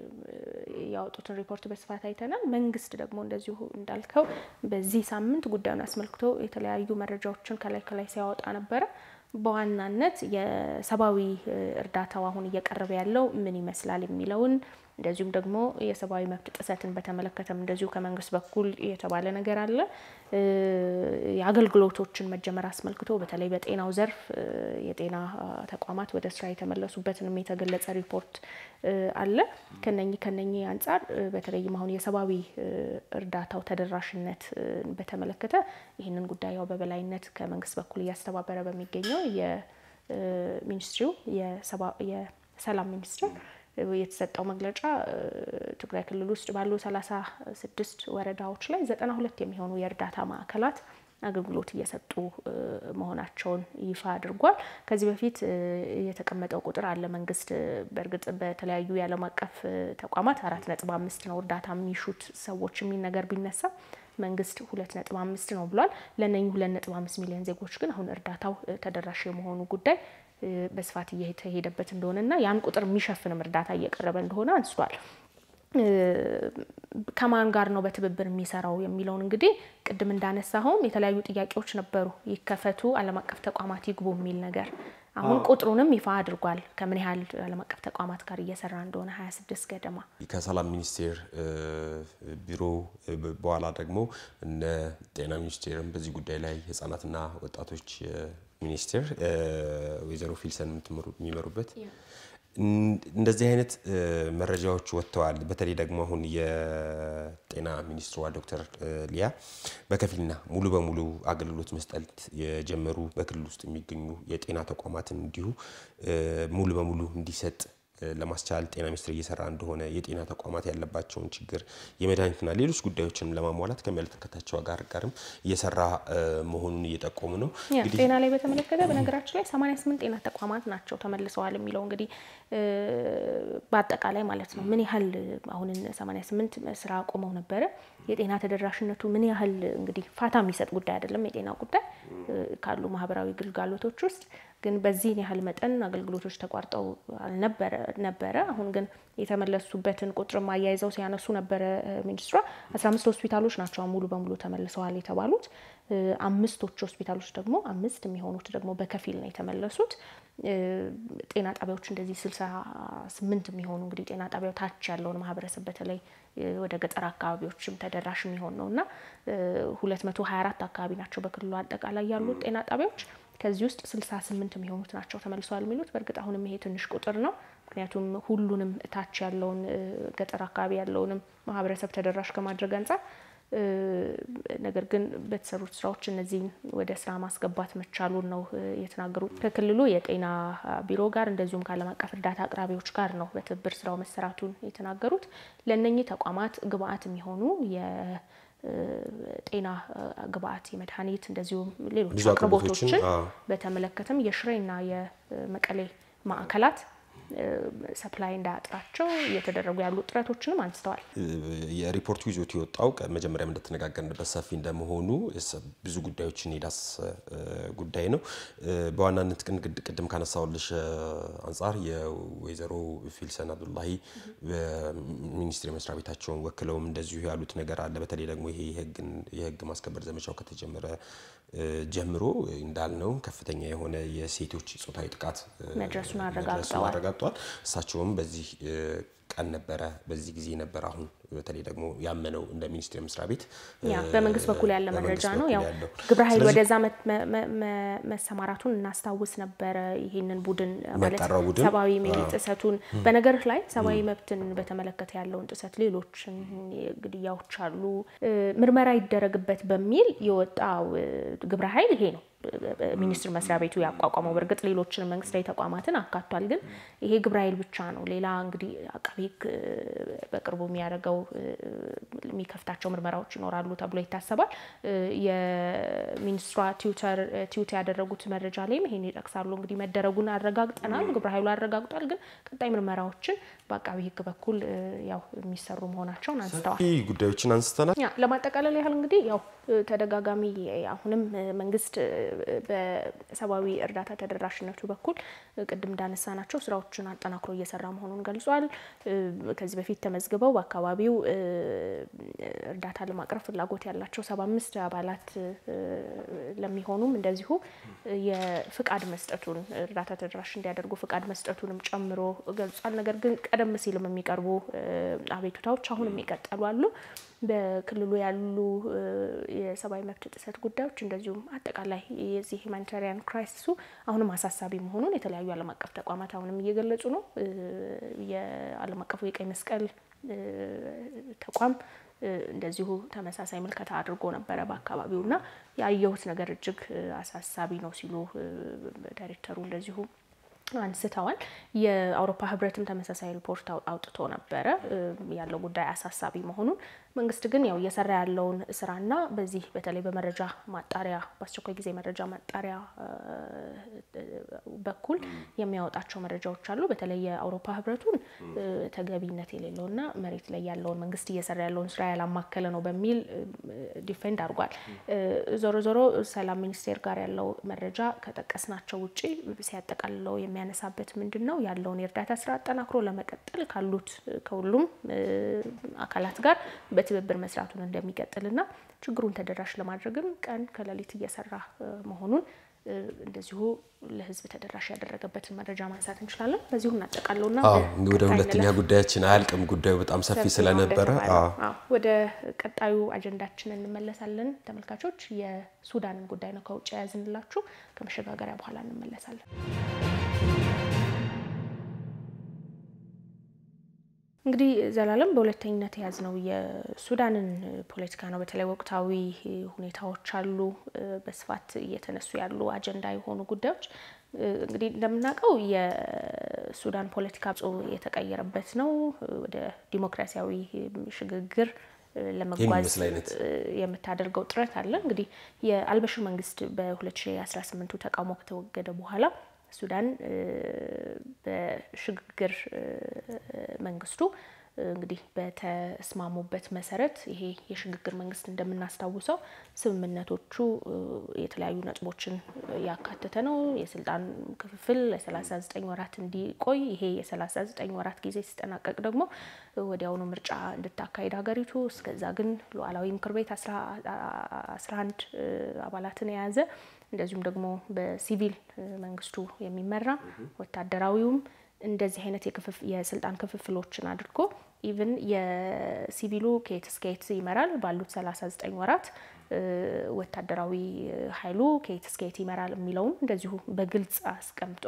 ያወጡትን ሪፖርት በስፋት አይተናል። መንግስት ደግሞ እንደዚሁ እንዳልከው በዚህ ሳምንት ጉዳዩን አስመልክቶ የተለያዩ መረጃዎችን ከላይ ከላይ ሲያወጣ ነበረ። በዋናነት የሰብአዊ እርዳታው አሁን እየቀረበ ያለው ምን ይመስላል የሚለውን እንደዚሁም ደግሞ የሰብአዊ መብት ጥሰትን በተመለከተም እንደዚሁ ከመንግስት በኩል የተባለ ነገር አለ። የአገልግሎቶችን መጀመር አስመልክቶ በተለይ በጤናው ዘርፍ የጤና ተቋማት ወደ ስራ የተመለሱበትንም የተገለጸ ሪፖርት አለ። ከነኚህ ከነኚህ አንጻር በተለይም አሁን የሰብአዊ እርዳታው ተደራሽነት በተመለከተ ይህንን ጉዳይ ያው በበላይነት ከመንግስት በኩል እያስተባበረ በሚገኘው የሚኒስትሪው የሰላም ሚኒስትር የተሰጠው መግለጫ ትግራይ ክልል ውስጥ ባሉ ሰላሳ ስድስት ወረዳዎች ላይ ዘጠና ሁለት የሚሆኑ የእርዳታ ማዕከላት አገልግሎት እየሰጡ መሆናቸውን ይፋ አድርጓል። ከዚህ በፊት የተቀመጠው ቁጥር አለ። መንግስት በእርግጥ በተለያዩ የዓለም አቀፍ ተቋማት አራት ነጥብ አምስት ነው እርዳታ የሚሹት ሰዎች የሚል ነገር ቢነሳ መንግስት ሁለት ነጥብ አምስት ነው ብሏል። ለእነኚህ ሁለት ነጥብ አምስት ሚሊዮን ዜጎች ግን አሁን እርዳታው ተደራሽ የመሆኑ ጉዳይ በስፋት እየተሄደበት እንደሆነና ያን ቁጥር የሚሸፍንም እርዳታ እየቀረበ እንደሆነ አንስቷል። ከማን ጋር ነው በትብብር የሚሰራው የሚለውን እንግዲህ ቅድም እንዳነሳኸውም የተለያዩ ጥያቄዎች ነበሩ። ይከፈቱ፣ ዓለም አቀፍ ተቋማት ይግቡ የሚል ነገር አሁን ቁጥሩንም ይፋ አድርጓል። ከምን ያህል ዓለም አቀፍ ተቋማት ጋር እየሰራ እንደሆነ 26 ገደማ ከሰላም ሚኒስቴር ቢሮ በኋላ ደግሞ እነ ጤና ሚኒስቴርም በዚህ ጉዳይ ላይ ህጻናትና ወጣቶች ሚኒስቴር ወይዘሮ ፊልሰን የሚመሩበት እንደዚህ አይነት መረጃዎች ወጥተዋል። በተለይ ደግሞ አሁን የጤና ሚኒስትሯ ዶክተር ሊያ በከፊልና ሙሉ በሙሉ አገልግሎት መስጠት የጀመሩ በክልል ውስጥ የሚገኙ የጤና ተቋማትን እንዲሁ ሙሉ በሙሉ እንዲሰጥ ለማስቻል ጤና ሚኒስቴር እየሰራ እንደሆነ የጤና ተቋማት ያለባቸውን ችግር የመድኃኒትና ሌሎች ጉዳዮችን ለማሟላት ከሚመለከታቸው ጋር ጋርም እየሰራ መሆኑን እየጠቆሙ ነው። ጤና ላይ በተመለከተ በነገራችን ላይ 88 ጤና ተቋማት ናቸው ተመልሰዋል የሚለው እንግዲህ በአጠቃላይ ማለት ነው ምን ያህል አሁን 88 ስራ አቁመው ነበረ። የጤና ተደራሽነቱ ምን ያህል እንግዲህ ፋታ የሚሰጥ ጉዳይ አይደለም። የጤና ጉዳይ ካሉ ማህበራዊ ግልጋሎቶች ውስጥ ግን በዚህን ያህል መጠን አገልግሎቶች ተቋርጠው ነበረ። አሁን ግን የተመለሱበትን ቁጥርም አያይዘው ሲያነሱ ነበረ ሚኒስትሯ። 15 ሆስፒታሎች ናቸው ሙሉ በሙሉ ተመልሰዋል የተባሉት። አምስቶች ሆስፒታሎች ደግሞ አምስት የሚሆኑት ደግሞ በከፊል ነው የተመለሱት። ጤና ጣቢያዎች እንደዚህ 68 የሚሆኑ እንግዲህ ጤና ጣቢያው ታች ያለውን ማህበረሰብ በተለይ ወደ ገጠር አካባቢዎችም ተደራሽ የሚሆን ነው እና 224 አካባቢ ናቸው በክልሉ አጠቃላይ ያሉት ጤና ጣቢያዎች ከዚህ ውስጥ 68 የሚሆኑት ናቸው ተመልሰዋል የሚሉት። በእርግጥ አሁንም ይሄ ትንሽ ቁጥር ነው። ምክንያቱም ሁሉንም እታች ያለውን ገጠር አካባቢ ያለውንም ማህበረሰብ ተደራሽ ከማድረግ አንጻር፣ ነገር ግን በተሰሩት ስራዎች እነዚህን ወደ ስራ ማስገባት መቻሉን ነው የተናገሩት። ከክልሉ የጤና ቢሮ ጋር እንደዚሁም ከዓለም አቀፍ እርዳታ አቅራቢዎች ጋር ነው በትብብር ስራው መሰራቱን የተናገሩት። ለእነኚህ ተቋማት ግብአት የሚሆኑ ጤና ግብአት የመድኃኒት እንደዚሁም ሌሎች አቅርቦቶችን በተመለከተም የሽሬና የመቀሌ ማዕከላት ሰፕላይ እንዳያጥራቸው እየተደረጉ ያሉ ጥረቶችንም አንስተዋል። የሪፖርቱ ይዞት የወጣው መጀመሪያም እንደተነጋገርንበት ሰፊ እንደመሆኑ ብዙ ጉዳዮችን የዳስ ጉዳይ ነው። በዋናነት ግን ቅድም ካነሳውልሽ አንጻር የወይዘሮ ፊልሰን አብዱላሂ በሚኒስቴር መስሪያ ቤታቸውን ወክለውም እንደዚሁ ያሉት ነገር አለ። በተለይ ደግሞ ይሄ የህግ ማስከበር ዘመቻው ከተጀመረ ጀምሮ እንዳልነው ከፍተኛ የሆነ የሴቶች ጾታዊ ጥቃት መድረሱን አረጋግጠዋል አረጋግጧል። እሳቸውም በዚህ ቀን ነበረ በዚህ ጊዜ ነበር አሁን በተለይ ደግሞ ያመነው እንደ ሚኒስቴር መስሪያ ቤት ያ በመንግስት በኩል ያለ መረጃ ነው። ያው ግብረ ኃይል ወደዛ መሰማራቱን እናስታውስ ነበረ። ይህንን ቡድን ማለት ሰብአዊ መብት ጥሰቱን በነገር ላይ ሰብአዊ መብትን በተመለከተ ያለውን ጥሰት፣ ሌሎችን ግድያዎች አሉ፣ ምርመራ ይደረግበት በሚል የወጣው ግብረ ኃይል ይሄ ነው። ሚኒስቴር መስሪያ ቤቱ ያቋቋመው በእርግጥ ሌሎችን መንግስታዊ ተቋማትን አካቷል። ግን ይሄ ግብረ ኃይል ብቻ ነው። ሌላ እንግዲህ አቃቤ ሕግ በቅርቡ የሚያደርገው የሚከፍታቸው ምርመራዎች ይኖራሉ ተብሎ ይታሰባል። የሚኒስትሯ ትዊት ያደረጉት መረጃ ላይም ይሄን ይጠቅሳሉ። እንግዲህ መደረጉን አረጋግጠናል፣ ግብረ ኃይሉ አረጋግጧል። ግን ቀጣይ ምርመራዎችን በአቃቤ ሕግ በኩል ያው የሚሰሩ መሆናቸውን አንስተዋል። ጉዳዮችን አንስተናል። ለማጠቃለል ያህል እንግዲህ ያው ተደጋጋሚ አሁንም መንግስት በሰብአዊ እርዳታ ተደራሽነቱ በኩል ቅድም እንዳነሳናቸው ስራዎችን አጠናክሮ እየሰራ መሆኑን ገልጿል። ከዚህ በፊት ተመዝግበው በአካባቢው እርዳታ ለማቅረብ ፍላጎት ያላቸው ሰባ አምስት አባላት ለሚሆኑም እንደዚሁ የፍቃድ መስጠቱን እርዳታ ተደራሽ እንዲያደርጉ ፍቃድ መስጠቱንም ጨምሮ ገልጿል። ነገር ግን ቀደም ሲልም የሚቀርቡ አቤቱታዎች አሁንም ይቀጠሉ አሉ። በክልሉ ያሉ የሰብአዊ መብት ጥሰት ጉዳዮች እንደዚሁም አጠቃላይ የዚህ ሂማኒታሪያን ክራይሲሱ አሁንም አሳሳቢ መሆኑን የተለያዩ ዓለም አቀፍ ተቋማት አሁንም እየገለጹ ነው። የዓለም አቀፉ የቀይ መስቀል ተቋም እንደዚሁ ተመሳሳይ ምልከታ አድርጎ ነበረ በአካባቢው እና ያየሁት ነገር እጅግ አሳሳቢ ነው ሲሉ ዳይሬክተሩ እንደዚሁ አንስተዋል። የአውሮፓ ህብረትም ተመሳሳይ ሪፖርት አውጥቶ ነበረ ያለው ጉዳይ አሳሳቢ መሆኑን። መንግስት ግን ያው እየሰራ ያለውን ስራና በዚህ በተለይ በመረጃ ማጣሪያ በአስቸኳይ ጊዜ መረጃ ማጣሪያ በኩል የሚያወጣቸው መረጃዎች አሉ። በተለይ የአውሮፓ ህብረቱን ተገቢነት የሌለውና መሬት ላይ ያለውን መንግስት እየሰራ ያለውን ስራ ያላማከለ ነው በሚል ዲፌንድ አድርጓል። ዞሮ ዞሮ ሰላም ሚኒስቴር ጋር ያለው መረጃ ከጠቀስናቸው ውጭ ሲያጠቃልለው የሚያነሳበት ምንድን ነው ያለውን የእርዳታ ስራ አጠናክሮ ለመቀጠል ካሉት ከሁሉም አካላት ጋር በትብብር መስራቱን እንደሚቀጥልና ችግሩን ተደራሽ ለማድረግም ቀን ከሌሊት እየሰራ መሆኑን እንደዚሁ ለህዝብ ተደራሽ ያደረገበትን መረጃ ማንሳት እንችላለን። በዚሁ እናጠቃለውና ወደ ሁለተኛ ጉዳያችን አያልቅም። ጉዳዩ በጣም ሰፊ ስለነበረ ወደ ቀጣዩ አጀንዳችን እንመለሳለን። ተመልካቾች የሱዳንን ጉዳይ ነው ከውጭ የያዝንላችሁ። ከመሸጋገሪያ በኋላ እንመለሳለን። እንግዲህ ዘላለም በሁለተኝነት የያዝነው የሱዳንን ፖለቲካ ነው። በተለይ ወቅታዊ ሁኔታዎች አሉ፣ በስፋት እየተነሱ ያሉ አጀንዳ የሆኑ ጉዳዮች እንግዲህ እንደምናውቀው የሱዳን ፖለቲካ የተቀየረበት ነው። ወደ ዲሞክራሲያዊ ሽግግር ለመጓዝ የምታደርገው ጥረት አለ። እንግዲህ የአልበሽር መንግስት በ2018 ተቃውሞ ከተወገደ በኋላ ሱዳን በሽግግር መንግስቱ እንግዲህ በተስማሙበት መሰረት ይሄ የሽግግር መንግስት እንደምናስታውሰው ስምምነቶቹ የተለያዩ ነጥቦችን ያካተተ ነው። የስልጣን ክፍፍል ለ39 ወራት እንዲቆይ፣ ይሄ የ39 ወራት ጊዜ ሲጠናቀቅ ደግሞ ወዲያውኑ ምርጫ እንድታካሄድ ሀገሪቱ፣ እስከዛ ግን ሉዓላዊ ምክር ቤት 11 አባላትን የያዘ እንደዚሁም ደግሞ በሲቪል መንግስቱ የሚመራ ወታደራዊውም እንደዚህ አይነት የስልጣን ክፍፍሎችን አድርጎ ኢቭን የሲቪሉ ከየት እስከ የት ይመራል ባሉት 39 ወራት ወታደራዊ ኃይሉ ከየት እስከ የት ይመራል የሚለውም እንደዚሁ በግልጽ አስቀምጦ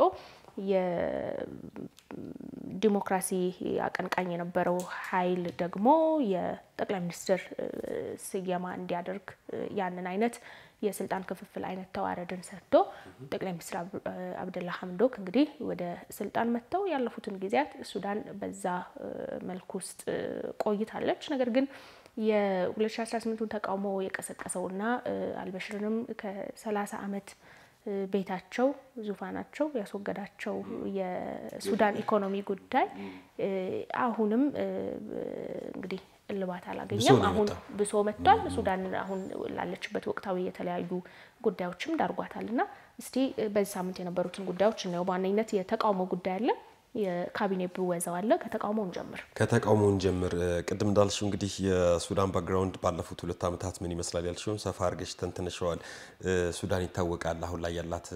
የዲሞክራሲ አቀንቃኝ የነበረው ኃይል ደግሞ የጠቅላይ ሚኒስትር ስየማ እንዲያደርግ ያንን አይነት የስልጣን ክፍፍል አይነት ተዋረድን ሰጥቶ ጠቅላይ ሚኒስትር አብደላ ሀምዶክ እንግዲህ ወደ ስልጣን መጥተው ያለፉትን ጊዜያት ሱዳን በዛ መልኩ ውስጥ ቆይታለች። ነገር ግን የ2018ቱን ተቃውሞ የቀሰቀሰውና አልበሽርንም ከ30 ዓመት ቤታቸው ዙፋናቸው ያስወገዳቸው የሱዳን ኢኮኖሚ ጉዳይ አሁንም እንግዲህ እልባት አላገኘም። አሁን ብሶ መጥቷል። ሱዳን አሁን ላለችበት ወቅታዊ የተለያዩ ጉዳዮችም ዳርጓታል እና እስቲ በዚህ ሳምንት የነበሩትን ጉዳዮች እናየው። በዋነኝነት የተቃውሞ ጉዳይ አለ። የካቢኔ ብወዛው አለ። ከተቃውሞውን ጀምር ከተቃውሞውን ጀምር። ቅድም እንዳልሽው እንግዲህ የሱዳን ባክግራውንድ ባለፉት ሁለት ዓመታት ምን ይመስላል ያልሽውን ሰፋ አድርገሽ ተንትነሸዋል። ሱዳን ይታወቃል አሁን ላይ ያላት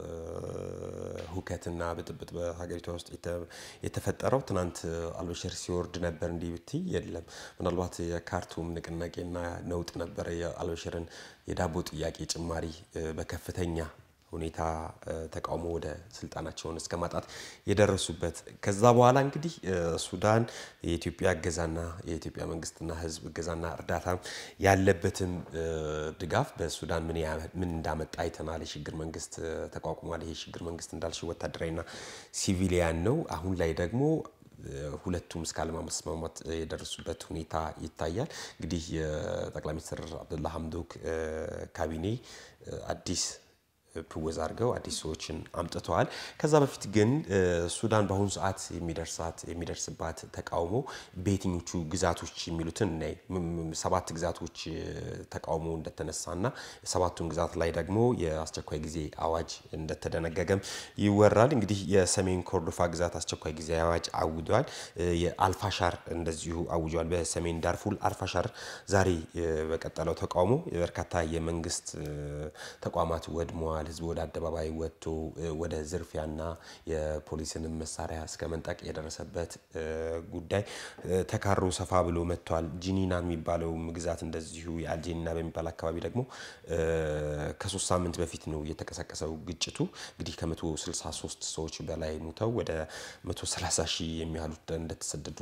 ሁከትና ብጥብጥ በሀገሪቷ ውስጥ የተፈጠረው ትናንት አልበሽር ሲወርድ ነበር እንዲህ ብትይ የለም። ምናልባት የካርቱም ንቅናቄና ነውጥ ነበረ የአልበሽርን የዳቦ ጥያቄ ጭማሪ በከፍተኛ ሁኔታ ተቃውሞ ወደ ስልጣናቸውን እስከ ማጣት የደረሱበት። ከዛ በኋላ እንግዲህ ሱዳን የኢትዮጵያ እገዛና የኢትዮጵያ መንግስትና ሕዝብ እገዛና እርዳታ ያለበትም ድጋፍ በሱዳን ምን እንዳመጣ አይተናል። የሽግግር መንግስት ተቋቁሟል። ይሄ የሽግግር መንግስት እንዳልሽ ወታደራዊና ሲቪሊያን ነው። አሁን ላይ ደግሞ ሁለቱም እስከ አለመስማማት የደረሱበት ሁኔታ ይታያል። እንግዲህ የጠቅላይ ሚኒስትር አብዱላ ሀምዶክ ካቢኔ አዲስ ፕወዛ አድርገው አዲስ ሰዎችን አምጥተዋል። ከዛ በፊት ግን ሱዳን በአሁኑ ሰዓት የሚደርሳት የሚደርስባት ተቃውሞ በየትኞቹ ግዛቶች የሚሉትን እናይ። ሰባት ግዛቶች ተቃውሞ እንደተነሳና ሰባቱን ግዛት ላይ ደግሞ የአስቸኳይ ጊዜ አዋጅ እንደተደነገገም ይወራል። እንግዲህ የሰሜን ኮርዶፋ ግዛት አስቸኳይ ጊዜ አዋጅ አውጇል። የአልፋሻር እንደዚሁ አውጇል። በሰሜን ዳርፉል አልፋሻር ዛሬ በቀጠለው ተቃውሞ በርካታ የመንግስት ተቋማት ወድመዋል። ህዝብ ወደ አደባባይ ወጥቶ ወደ ዝርፊያና የፖሊስንም መሳሪያ እስከ መንጠቅ የደረሰበት ጉዳይ ተካሮ ሰፋ ብሎ መጥቷል። ጂኒና የሚባለው ግዛት እንደዚሁ የአልጄኒና በሚባል አካባቢ ደግሞ ከሶስት ሳምንት በፊት ነው የተቀሰቀሰው ግጭቱ። እንግዲህ ከ163 ሰዎች በላይ ሙተው ወደ 130 ሺህ የሚያህሉት እንደተሰደዱ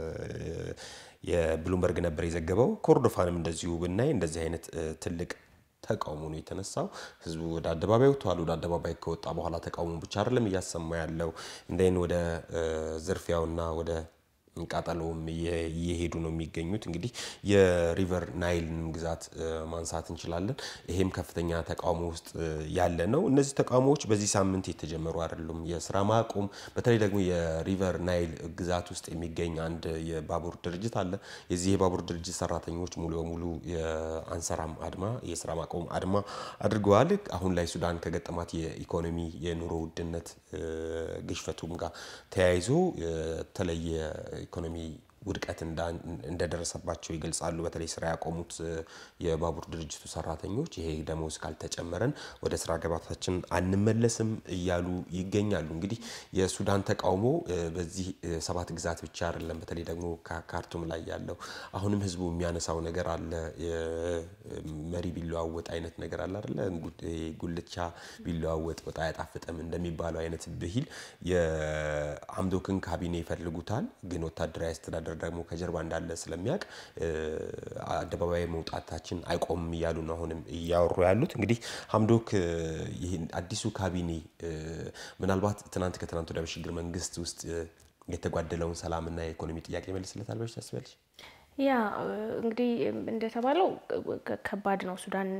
የብሉምበርግ ነበር የዘገበው። ኮርዶፋንም እንደዚሁ ብናይ እንደዚህ አይነት ትልቅ ተቃውሞ ነው የተነሳው። ህዝቡ ወደ አደባባይ ወጥቷል። ወደ አደባባይ ከወጣ በኋላ ተቃውሞ ብቻ አይደለም እያሰማ ያለው እንደይን ወደ ዝርፊያውና ወደ ቃጠሎውም እየሄዱ ነው የሚገኙት። እንግዲህ የሪቨር ናይልን ግዛት ማንሳት እንችላለን። ይሄም ከፍተኛ ተቃውሞ ውስጥ ያለ ነው። እነዚህ ተቃውሞዎች በዚህ ሳምንት የተጀመሩ አይደሉም። የስራ ማቆም በተለይ ደግሞ የሪቨር ናይል ግዛት ውስጥ የሚገኝ አንድ የባቡር ድርጅት አለ። የዚህ የባቡር ድርጅት ሰራተኞች ሙሉ በሙሉ የአንሰራም አድማ የስራ ማቆም አድማ አድርገዋል። አሁን ላይ ሱዳን ከገጠማት የኢኮኖሚ የኑሮ ውድነት ግሽፈቱም ጋር ተያይዞ የተለየ ኢኮኖሚ ውድቀት እንደደረሰባቸው ይገልጻሉ። በተለይ ስራ ያቆሙት የባቡር ድርጅቱ ሰራተኞች ይሄ ደሞዝ ካልተጨመረን ወደ ስራ ገበታችን አንመለስም እያሉ ይገኛሉ። እንግዲህ የሱዳን ተቃውሞ በዚህ ሰባት ግዛት ብቻ አይደለም። በተለይ ደግሞ ካርቱም ላይ ያለው አሁንም ህዝቡ የሚያነሳው ነገር አለ። መሪ ቢለዋወጥ አይነት ነገር አለ አይደለ? ጉልቻ ቢለዋወጥ ወጥ አያጣፍጥም እንደሚባለው አይነት ብሂል የአምዶክን ካቢኔ ይፈልጉታል ግን ወታደራዊ አስተዳደር ደግሞ ከጀርባ እንዳለ ስለሚያውቅ አደባባይ መውጣታችን አይቆምም እያሉ ነው አሁንም እያወሩ ያሉት። እንግዲህ ሀምዶክ ይህን አዲሱ ካቢኔ ምናልባት ትናንት ከትናንት ወዲያ በሽግግር መንግስት ውስጥ የተጓደለውን ሰላምና የኢኮኖሚ ጥያቄ መልስለታል ብለሽ ታስቢያለሽ? ያ እንግዲህ እንደተባለው ከባድ ነው። ሱዳን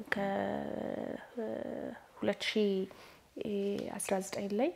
ከ2019 ላይ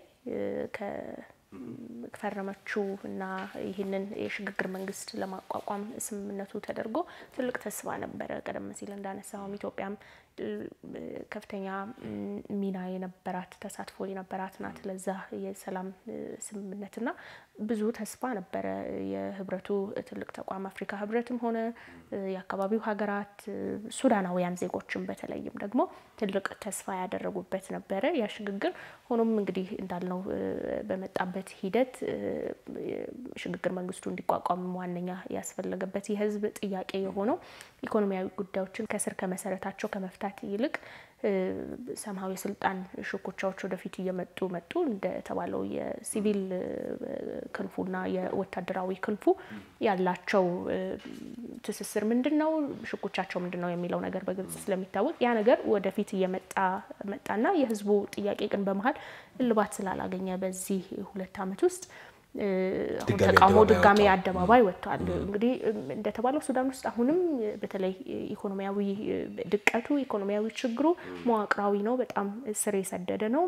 ፈረመችው እና ይህንን የሽግግር መንግስት ለማቋቋም ስምምነቱ ተደርጎ ትልቅ ተስፋ ነበረ። ቀደም ሲል እንዳነሳውም ኢትዮጵያም ከፍተኛ ሚና የነበራት ተሳትፎ የነበራት ናት ለዛ የሰላም ስምምነትና ብዙ ተስፋ ነበረ። የህብረቱ ትልቅ ተቋም አፍሪካ ህብረትም ሆነ የአካባቢው ሀገራት ሱዳናውያን ዜጎችም በተለይም ደግሞ ትልቅ ተስፋ ያደረጉበት ነበረ ያ ሽግግር። ሆኖም እንግዲህ እንዳልነው በመጣበት ሂደት ሽግግር መንግስቱ እንዲቋቋም ዋነኛ ያስፈለገበት የህዝብ ጥያቄ የሆነው ኢኮኖሚያዊ ጉዳዮችን ከስር ከመሰረታቸው ከመፍታት ይልቅ ሰማያዊ የስልጣን ሽኩቻዎች ወደፊት እየመጡ መጡ። እንደተባለው የሲቪል ክንፉና የወታደራዊ ክንፉ ያላቸው ትስስር ምንድን ነው፣ ሽኩቻቸው ምንድን ነው የሚለው ነገር በግልጽ ስለሚታወቅ ያ ነገር ወደፊት እየመጣ መጣና የህዝቡ ጥያቄ ግን በመሀል እልባት ስላላገኘ በዚህ ሁለት ዓመት ውስጥ አሁን ተቃውሞ ድጋሜ አደባባይ ወጥቷል። እንግዲህ እንደተባለው ሱዳን ውስጥ አሁንም በተለይ ኢኮኖሚያዊ ድቀቱ ኢኮኖሚያዊ ችግሩ መዋቅራዊ ነው፣ በጣም ስር የሰደደ ነው።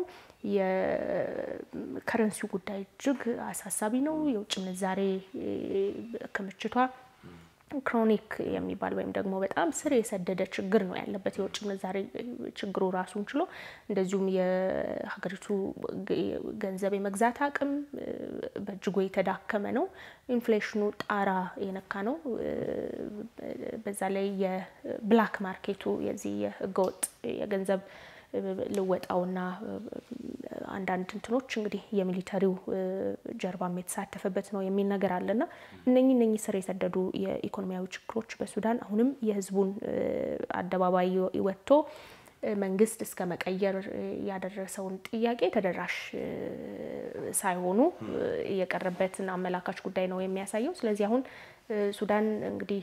የከረንሲው ጉዳይ እጅግ አሳሳቢ ነው። የውጭ ምንዛሬ ክምችቷ ክሮኒክ የሚባል ወይም ደግሞ በጣም ስር የሰደደ ችግር ነው ያለበት የውጭ ምንዛሬ ችግሩ ራሱን ችሎ፣ እንደዚሁም የሀገሪቱ ገንዘብ የመግዛት አቅም በእጅጉ የተዳከመ ነው። ኢንፍሌሽኑ ጣራ የነካ ነው። በዛ ላይ የብላክ ማርኬቱ የዚህ የህገወጥ የገንዘብ ልወጣውና አንዳንድ እንትኖች እንግዲህ የሚሊተሪው ጀርባም የተሳተፈበት ነው የሚል ነገር አለና እነኚህ እነኚህ ስር የሰደዱ የኢኮኖሚያዊ ችግሮች በሱዳን አሁንም የህዝቡን አደባባይ ወጥቶ መንግስት እስከ መቀየር ያደረሰውን ጥያቄ ተደራሽ ሳይሆኑ የቀረበትን አመላካች ጉዳይ ነው የሚያሳየው። ስለዚህ አሁን ሱዳን እንግዲህ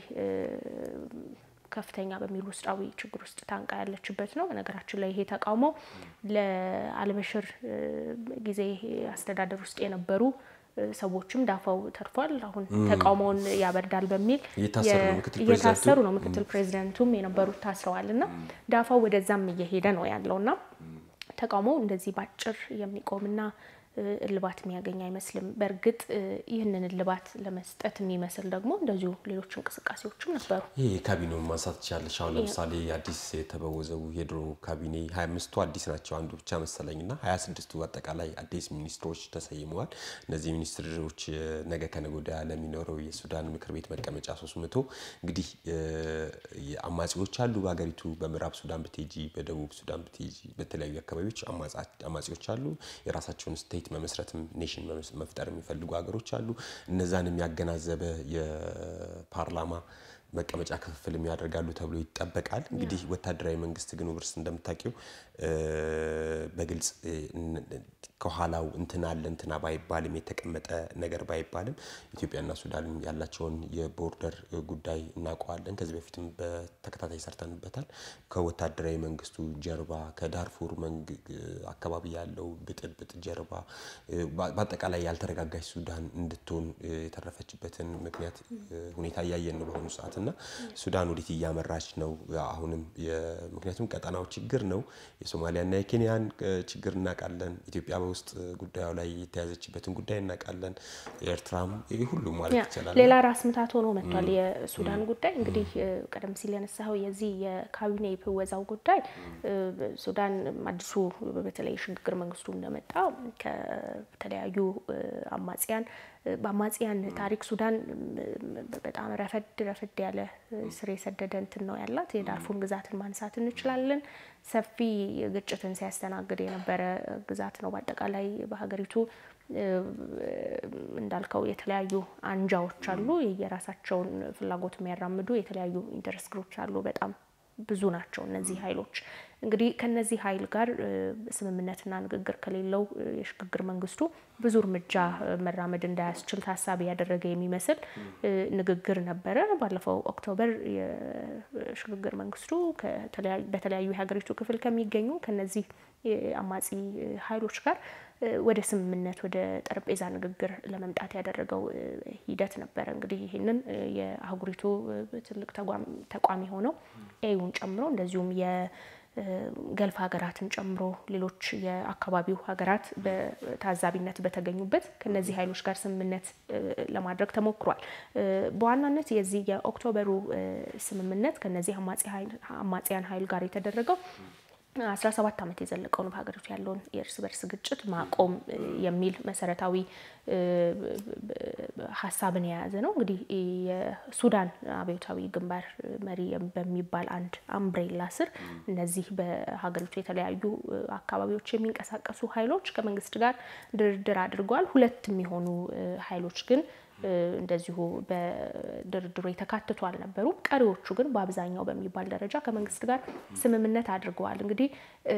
ከፍተኛ በሚሉ ውስጣዊ ችግር ውስጥ ታንቃ ያለችበት ነው። በነገራችን ላይ ይሄ ተቃውሞ ለአልበሽር ጊዜ አስተዳደር ውስጥ የነበሩ ሰዎችም ዳፋው ተርፏል። አሁን ተቃውሞውን ያበርዳል በሚል እየታሰሩ ነው። ምክትል ፕሬዚደንቱም የነበሩት ታስረዋል እና ዳፋው ወደዛም እየሄደ ነው ያለው እና ተቃውሞው እንደዚህ ባጭር የሚቆምና እልባት የሚያገኝ አይመስልም። በእርግጥ ይህንን እልባት ለመስጠት የሚመስል ደግሞ እንደዚሁ ሌሎች እንቅስቃሴዎችም ነበሩ። ይህ የካቢኔውን ማንሳት ትችላለች። አሁን ለምሳሌ አዲስ የተበወዘው የድሮ ካቢኔ ሀያ አምስቱ አዲስ ናቸው አንዱ ብቻ መሰለኝ እና ሀያ ስድስቱ አጠቃላይ አዲስ ሚኒስትሮች ተሰይመዋል። እነዚህ ሚኒስትሮች ነገ ከነገ ወዲያ ለሚኖረው የሱዳን ምክር ቤት መቀመጫ ሶስት መቶ እንግዲህ አማጺዎች አሉ በሀገሪቱ በምዕራብ ሱዳን ብትሄጂ፣ በደቡብ ሱዳን ብትሄጂ፣ በተለያዩ አካባቢዎች አማጺዎች አሉ የራሳቸውን ስቴት መመስረትም ኔሽን መፍጠር የሚፈልጉ ሀገሮች አሉ። እነዛንም ያገናዘበ የፓርላማ መቀመጫ ክፍፍልም ያደርጋሉ ተብሎ ይጠበቃል። እንግዲህ ወታደራዊ መንግስት ግን ውብርስ እንደምታውቂው በግልጽ ከኋላው እንትና አለ እንትና ባይባልም የተቀመጠ ነገር ባይባልም ኢትዮጵያና ሱዳን ያላቸውን የቦርደር ጉዳይ እናውቀዋለን። ከዚህ በፊትም በተከታታይ ሰርተንበታል። ከወታደራዊ መንግስቱ ጀርባ ከዳርፉር አካባቢ ያለው ብጥብጥ ጀርባ በአጠቃላይ ያልተረጋጋች ሱዳን እንድትሆን የተረፈችበትን ምክንያት ሁኔታ እያየን ነው በአሁኑ ሰዓት እና ሱዳን ወዴት እያመራች ነው? አሁንም ምክንያቱም ቀጠናው ችግር ነው። የሶማሊያና የኬንያን ችግር እናውቃለን። ኢትዮጵያ በውስጥ ጉዳዩ ላይ የተያዘችበትን ጉዳይ እናውቃለን። ኤርትራም ሁሉም ማለት ይቻላል ሌላ ራስ ምታት ሆኖ መጥቷል። የሱዳን ጉዳይ እንግዲህ ቀደም ሲል ያነሳኸው የዚህ የካቢኔ ብወዛው ጉዳይ ሱዳን አዲሱ በተለይ ሽግግር መንግስቱ እንደመጣ ከተለያዩ አማጽያን በአማጽያን ታሪክ ሱዳን በጣም ረፈድ ረፈድ ያለ ስር የሰደደ እንትን ነው ያላት። የዳርፉር ግዛትን ማንሳት እንችላለን። ሰፊ ግጭትን ሲያስተናግድ የነበረ ግዛት ነው። በአጠቃላይ በሀገሪቱ እንዳልከው የተለያዩ አንጃዎች አሉ። የራሳቸውን ፍላጎት የሚያራምዱ የተለያዩ ኢንተረስት ግሩፕስ አሉ። በጣም ብዙ ናቸው እነዚህ ኃይሎች። እንግዲህ ከነዚህ ኃይል ጋር ስምምነትና ንግግር ከሌለው የሽግግር መንግስቱ ብዙ እርምጃ መራመድ እንዳያስችል ታሳቢ ያደረገ የሚመስል ንግግር ነበረ። ባለፈው ኦክቶበር የሽግግር መንግስቱ በተለያዩ የሀገሪቱ ክፍል ከሚገኙ ከነዚህ አማጺ ኃይሎች ጋር ወደ ስምምነት ወደ ጠረጴዛ ንግግር ለመምጣት ያደረገው ሂደት ነበረ። እንግዲህ ይህንን የአህጉሪቱ ትልቅ ተቋም የሆነው ኤዩን ጨምሮ እንደዚሁም የገልፍ ሀገራትን ጨምሮ ሌሎች የአካባቢው ሀገራት በታዛቢነት በተገኙበት ከነዚህ ኃይሎች ጋር ስምምነት ለማድረግ ተሞክሯል። በዋናነት የዚህ የኦክቶበሩ ስምምነት ከነዚህ አማጽያን ኃይል ጋር የተደረገው አስራ ሰባት ዓመት የዘለቀውን በሀገሪቱ ያለውን የእርስ በርስ ግጭት ማቆም የሚል መሰረታዊ ሀሳብን የያዘ ነው። እንግዲህ የሱዳን አብዮታዊ ግንባር መሪ በሚባል አንድ አምብሬላ ስር እነዚህ በሀገሪቱ የተለያዩ አካባቢዎች የሚንቀሳቀሱ ኃይሎች ከመንግስት ጋር ድርድር አድርገዋል። ሁለት የሚሆኑ ኃይሎች ግን እንደዚሁ በድርድሩ የተካተቱ አልነበሩም። ቀሪዎቹ ግን በአብዛኛው በሚባል ደረጃ ከመንግስት ጋር ስምምነት አድርገዋል። እንግዲህ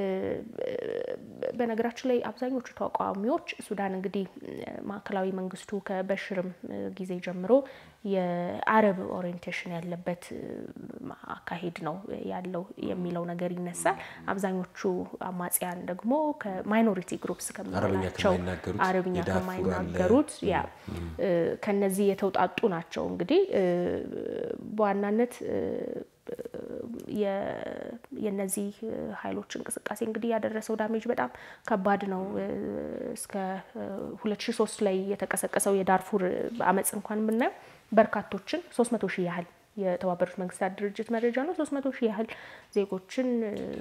በነገራችን ላይ አብዛኞቹ ተቃዋሚዎች ሱዳን እንግዲህ ማዕከላዊ መንግስቱ ከበሽርም ጊዜ ጀምሮ የአረብ ኦሪየንቴሽን ያለበት አካሄድ ነው ያለው የሚለው ነገር ይነሳል። አብዛኞቹ አማጽያን ደግሞ ከማይኖሪቲ ግሩፕስ ከምንላቸው አረብኛ ከማይናገሩት ያ ከነዚህ የተውጣጡ ናቸው። እንግዲህ በዋናነት የነዚህ ኃይሎች እንቅስቃሴ እንግዲህ ያደረሰው ዳሜጅ በጣም ከባድ ነው። እስከ 2003 ላይ የተቀሰቀሰው የዳርፉር አመፅ እንኳን ብናየው በርካቶችን 300 ሺህ ያህል የተባበሩት መንግስታት ድርጅት መረጃ ነው። 300 ሺህ ያህል ዜጎችን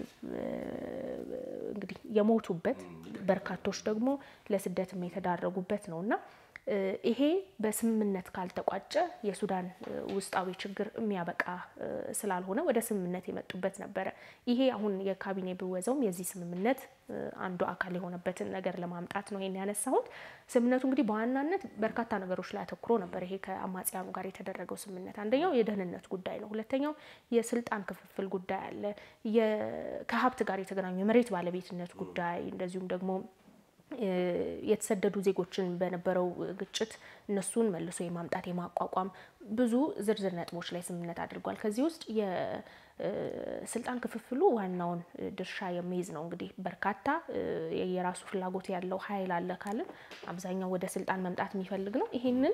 እንግዲህ የሞቱበት በርካቶች ደግሞ ለስደትም የተዳረጉበት ነው እና ይሄ በስምምነት ካልተቋጨ የሱዳን ውስጣዊ ችግር የሚያበቃ ስላልሆነ ወደ ስምምነት የመጡበት ነበረ። ይሄ አሁን የካቢኔ ብወዛውም የዚህ ስምምነት አንዱ አካል የሆነበትን ነገር ለማምጣት ነው ይሄን ያነሳሁት። ስምምነቱ እንግዲህ በዋናነት በርካታ ነገሮች ላይ አተኩሮ ነበር። ይሄ ከአማጽያኑ ጋር የተደረገው ስምምነት አንደኛው የደህንነት ጉዳይ ነው። ሁለተኛው የስልጣን ክፍፍል ጉዳይ አለ። ከሀብት ጋር የተገናኙ የመሬት ባለቤትነት ጉዳይ እንደዚሁም ደግሞ የተሰደዱ ዜጎችን በነበረው ግጭት እነሱን መልሶ የማምጣት የማቋቋም ብዙ ዝርዝር ነጥቦች ላይ ስምምነት አድርጓል። ከዚህ ውስጥ የስልጣን ክፍፍሉ ዋናውን ድርሻ የሚይዝ ነው። እንግዲህ በርካታ የራሱ ፍላጎት ያለው ኃይል አለ ካልን አብዛኛው ወደ ስልጣን መምጣት የሚፈልግ ነው። ይሄንን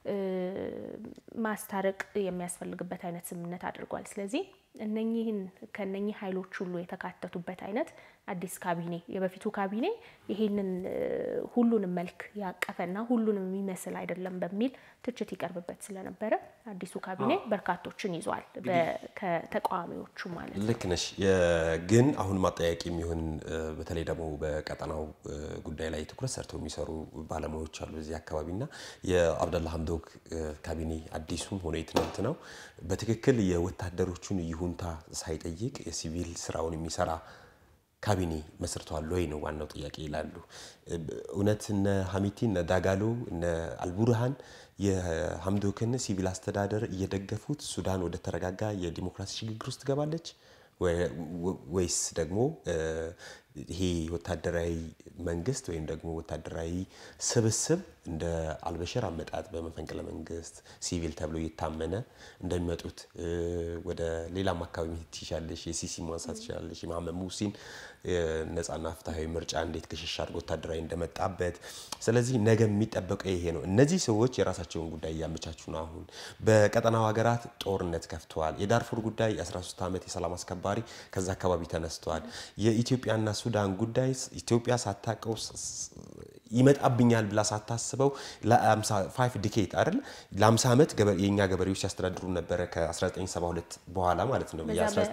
ማስታረቅ የሚያስፈልግበት አይነት ስምምነት አድርጓል። ስለዚህ እነኚህን ከነኚህ ኃይሎች ሁሉ የተካተቱበት አይነት አዲስ ካቢኔ የበፊቱ ካቢኔ ይሄንን ሁሉንም መልክ ያቀፈና ሁሉንም የሚመስል አይደለም በሚል ትችት ይቀርብበት ስለነበረ አዲሱ ካቢኔ በርካቶችን ይዟል፣ ከተቃዋሚዎቹ ማለት ነው። ልክ ነሽ። ግን አሁን ማጠያቂ የሚሆን በተለይ ደግሞ በቀጠናው ጉዳይ ላይ ትኩረት ሰርተው የሚሰሩ ባለሙያዎች አሉ እዚህ አካባቢና የአብደላ ሀምዶክ ካቢኔ አዲሱም ሆነ የትናንት ነው በትክክል የወታደሮቹን ይሁንታ ሳይጠይቅ የሲቪል ስራውን የሚሰራ ካቢኔ መስርተዋል ወይ ነው ዋናው ጥያቄ ይላሉ። እውነት እነ ሀሚቲ እነ ዳጋሎ እነ አልቡርሃን የሀምዶክን ሲቪል አስተዳደር እየደገፉት ሱዳን ወደ ተረጋጋ የዲሞክራሲ ሽግግር ውስጥ ትገባለች ወይስ ደግሞ ይሄ ወታደራዊ መንግስት ወይም ደግሞ ወታደራዊ ስብስብ እንደ አልበሽር አመጣጥ በመፈንቅለ መንግስት ሲቪል ተብሎ እየታመነ እንደሚመጡት ወደ ሌላም አካባቢ መሄድ ትችላለሽ። የሲሲ ማንሳት ትችላለሽ። የመሐመድ ሙሲን ነጻና ፍትሐዊ ምርጫ እንዴት ክሽሽ አድርጎ ወታደራዊ እንደመጣበት። ስለዚህ ነገ የሚጠበቀው ይሄ ነው። እነዚህ ሰዎች የራሳቸውን ጉዳይ እያመቻቹ ነው። አሁን በቀጠናው ሀገራት ጦርነት ከፍተዋል። የዳርፉር ጉዳይ 13 ዓመት የሰላም አስከባሪ ከዛ አካባቢ ተነስተዋል። የኢትዮጵያና ሱዳን ጉዳይ ኢትዮጵያ ሳታቀው ይመጣብኛል ብላ ሳታስበው ለ55 ዲኬት አይደል ለ50 ዓመት የእኛ ገበሬዎች ሲያስተዳድሩ ነበረ ከ1972 በኋላ ማለት ነው።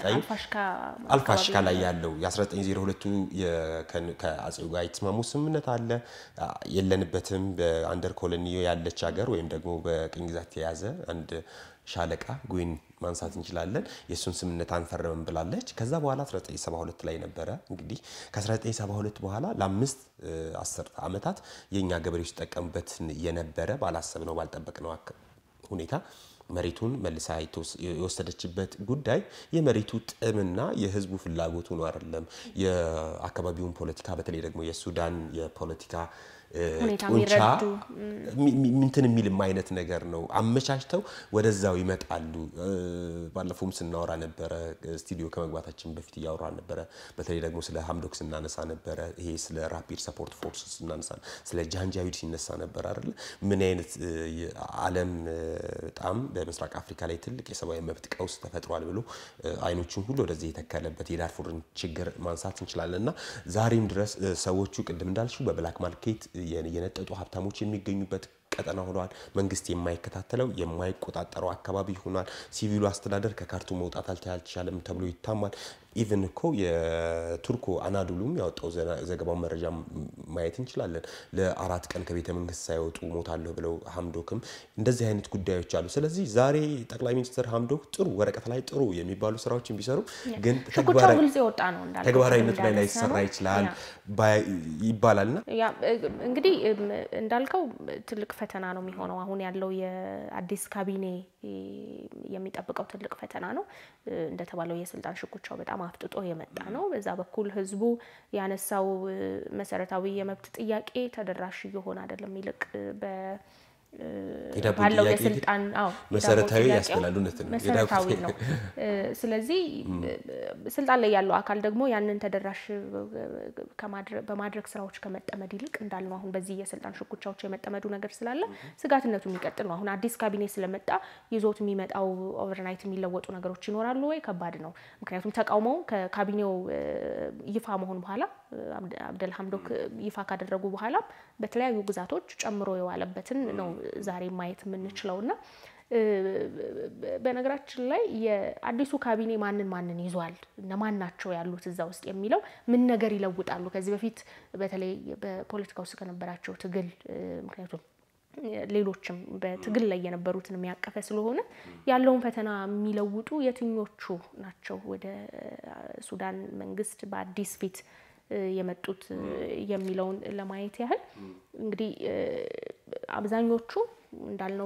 አልፋሽካ ላይ ያለው የ1902ቱ ከአጼው ጋር የተስማሙ ስምምነት አለ። የለንበትም በአንደር ኮሎኒ ያለች ሀገር ወይም ደግሞ በቅኝ ግዛት የያዘ አንድ ሻለቃ ጉይን ማንሳት እንችላለን። የእሱን ስምምነት አንፈርምም ብላለች። ከዛ በኋላ 1972 ላይ ነበረ እንግዲህ ከ1972 በኋላ ለአምስት አስርተ ዓመታት የእኛ ገበሬዎች ሲጠቀሙበት የነበረ ባላሰብነው ባልጠበቅነው ሁኔታ መሬቱን መልሳ የወሰደችበት ጉዳይ የመሬቱ ጥምና የሕዝቡ ፍላጎቱ ነው አይደለም። የአካባቢውን ፖለቲካ በተለይ ደግሞ የሱዳን የፖለቲካ ጡንቻ ምንትን የሚልም አይነት ነገር ነው። አመቻችተው ወደዛው ይመጣሉ። ባለፈውም ስናወራ ነበረ፣ ስቱዲዮ ከመግባታችን በፊት እያወራ ነበረ። በተለይ ደግሞ ስለ ሀምዶክ ስናነሳ ነበረ። ይሄ ስለ ራፒድ ሰፖርት ፎርስ ስናነሳ፣ ስለ ጃንጃዊድ ሲነሳ ነበር አይደለ? ምን አይነት ዓለም በጣም በምስራቅ አፍሪካ ላይ ትልቅ የሰብአዊ መብት ቀውስ ተፈጥሯል ብሎ አይኖቹን ሁሉ ወደዚህ የተከለበት የዳርፉርን ችግር ማንሳት እንችላለን እና ዛሬም ድረስ ሰዎቹ ቅድም እንዳልሽው በብላክ ማርኬት የነጠጡ ሀብታሞች የሚገኙበት ቀጠና ሆኗል። መንግስት የማይከታተለው የማይቆጣጠረው አካባቢ ሆኗል። ሲቪሉ አስተዳደር ከካርቱም መውጣት አልቻለም ተብሎ ይታማል። ኢቨን እኮ የቱርኮ አናዱሉም ያወጣው ዘገባው መረጃ ማየት እንችላለን። ለአራት ቀን ከቤተ መንግስት ሳይወጡ ሞታለሁ ብለው ሀምዶክም እንደዚህ አይነት ጉዳዮች አሉ። ስለዚህ ዛሬ ጠቅላይ ሚኒስትር ሀምዶክ ጥሩ ወረቀት ላይ ጥሩ የሚባሉ ስራዎችን ቢሰሩ ግን ተግባራዊነት ላይ ላይሰራ ይችላል ይባላልና እንግዲህ እንዳልከው ትልቅ ፈተና ነው የሚሆነው። አሁን ያለው የአዲስ ካቢኔ የሚጠብቀው ትልቅ ፈተና ነው። እንደተባለው የስልጣን ሽኩቻው በጣም አፍጥጦ የመጣ ነው። በዛ በኩል ህዝቡ ያነሳው መሰረታዊ የመብት ጥያቄ ተደራሽ እየሆነ አይደለም። ይልቅ ባለው የስልጣን መሰረታዊ ያስፈላሉነት ነው መሰረታዊ ነው። ስለዚህ ስልጣን ላይ ያለው አካል ደግሞ ያንን ተደራሽ በማድረግ ስራዎች ከመጠመድ ይልቅ እንዳልነው አሁን በዚህ የስልጣን ሽኩቻዎች የመጠመዱ ነገር ስላለ ስጋትነቱ የሚቀጥል ነው። አሁን አዲስ ካቢኔ ስለመጣ ይዞት የሚመጣው ኦቨርናይት የሚለወጡ ነገሮች ይኖራሉ ወይ? ከባድ ነው። ምክንያቱም ተቃውሞው ከካቢኔው ይፋ መሆን በኋላ አብደል ሀምዶክ ይፋ ካደረጉ በኋላ በተለያዩ ግዛቶች ጨምሮ የዋለበትን ነው ዛሬ ማየት የምንችለው እና በነገራችን ላይ የአዲሱ ካቢኔ ማንን ማንን ይዟል፣ እነማን ናቸው ያሉት እዛ ውስጥ የሚለው ምን ነገር ይለውጣሉ ከዚህ በፊት በተለይ በፖለቲካ ውስጥ ከነበራቸው ትግል ምክንያቱም ሌሎችም በትግል ላይ የነበሩትን የሚያቀፈ ስለሆነ ያለውን ፈተና የሚለውጡ የትኞቹ ናቸው ወደ ሱዳን መንግስት በአዲስ ፊት የመጡት የሚለውን ለማየት ያህል እንግዲህ አብዛኞቹ እንዳልነው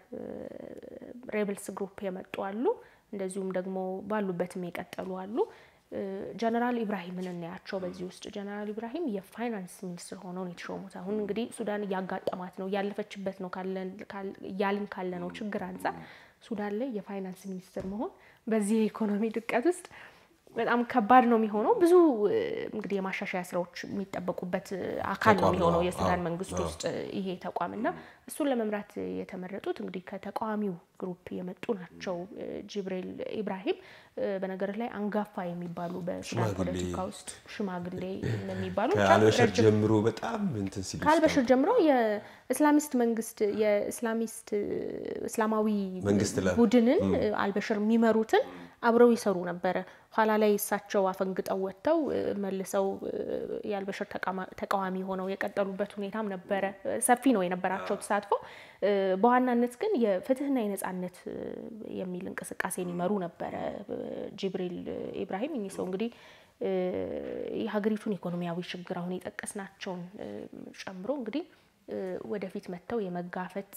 ከሬብልስ ግሩፕ የመጡ አሉ። እንደዚሁም ደግሞ ባሉበትም የቀጠሉ አሉ። ጀነራል ኢብራሂምን እናያቸው በዚህ ውስጥ ጀነራል ኢብራሂም የፋይናንስ ሚኒስትር ሆነው ነው የተሾሙት። አሁን እንግዲህ ሱዳን እያጋጠማት ነው እያለፈችበት ነው እያልን ካለ ነው ችግር አንጻር ሱዳን ላይ የፋይናንስ ሚኒስትር መሆን በዚህ የኢኮኖሚ ድቀት ውስጥ በጣም ከባድ ነው የሚሆነው። ብዙ እንግዲህ የማሻሻያ ስራዎች የሚጠበቁበት አካል ነው የሚሆነው የሱዳን መንግስት ውስጥ ይሄ ተቋም እና እሱን ለመምራት የተመረጡት እንግዲህ ከተቃዋሚው ግሩፕ የመጡ ናቸው። ጅብሪል ኢብራሂም በነገር ላይ አንጋፋ የሚባሉ በሱዳን ፖለቲካ ውስጥ ሽማግሌ የሚባሉ ከአልበሽር ጀምሮ በጣም እንትን ሲሉ ከአልበሽር ጀምሮ የእስላሚስት መንግስት የእስላሚስት እስላማዊ ቡድንን አልበሽር የሚመሩትን አብረው ይሰሩ ነበረ። ኋላ ላይ እሳቸው አፈንግጠው ወጥተው መልሰው የአልበሽር ተቃዋሚ ሆነው የቀጠሉበት ሁኔታም ነበረ። ሰፊ ነው የነበራቸው ተሳትፎ። በዋናነት ግን የፍትህና የነጻነት የሚል እንቅስቃሴን ይመሩ ነበረ ጅብሪል ኢብራሂም። እኚህ ሰው እንግዲህ የሀገሪቱን ኢኮኖሚያዊ ችግር አሁን የጠቀስናቸውን ጨምሮ እንግዲህ ወደፊት መጥተው የመጋፈጥ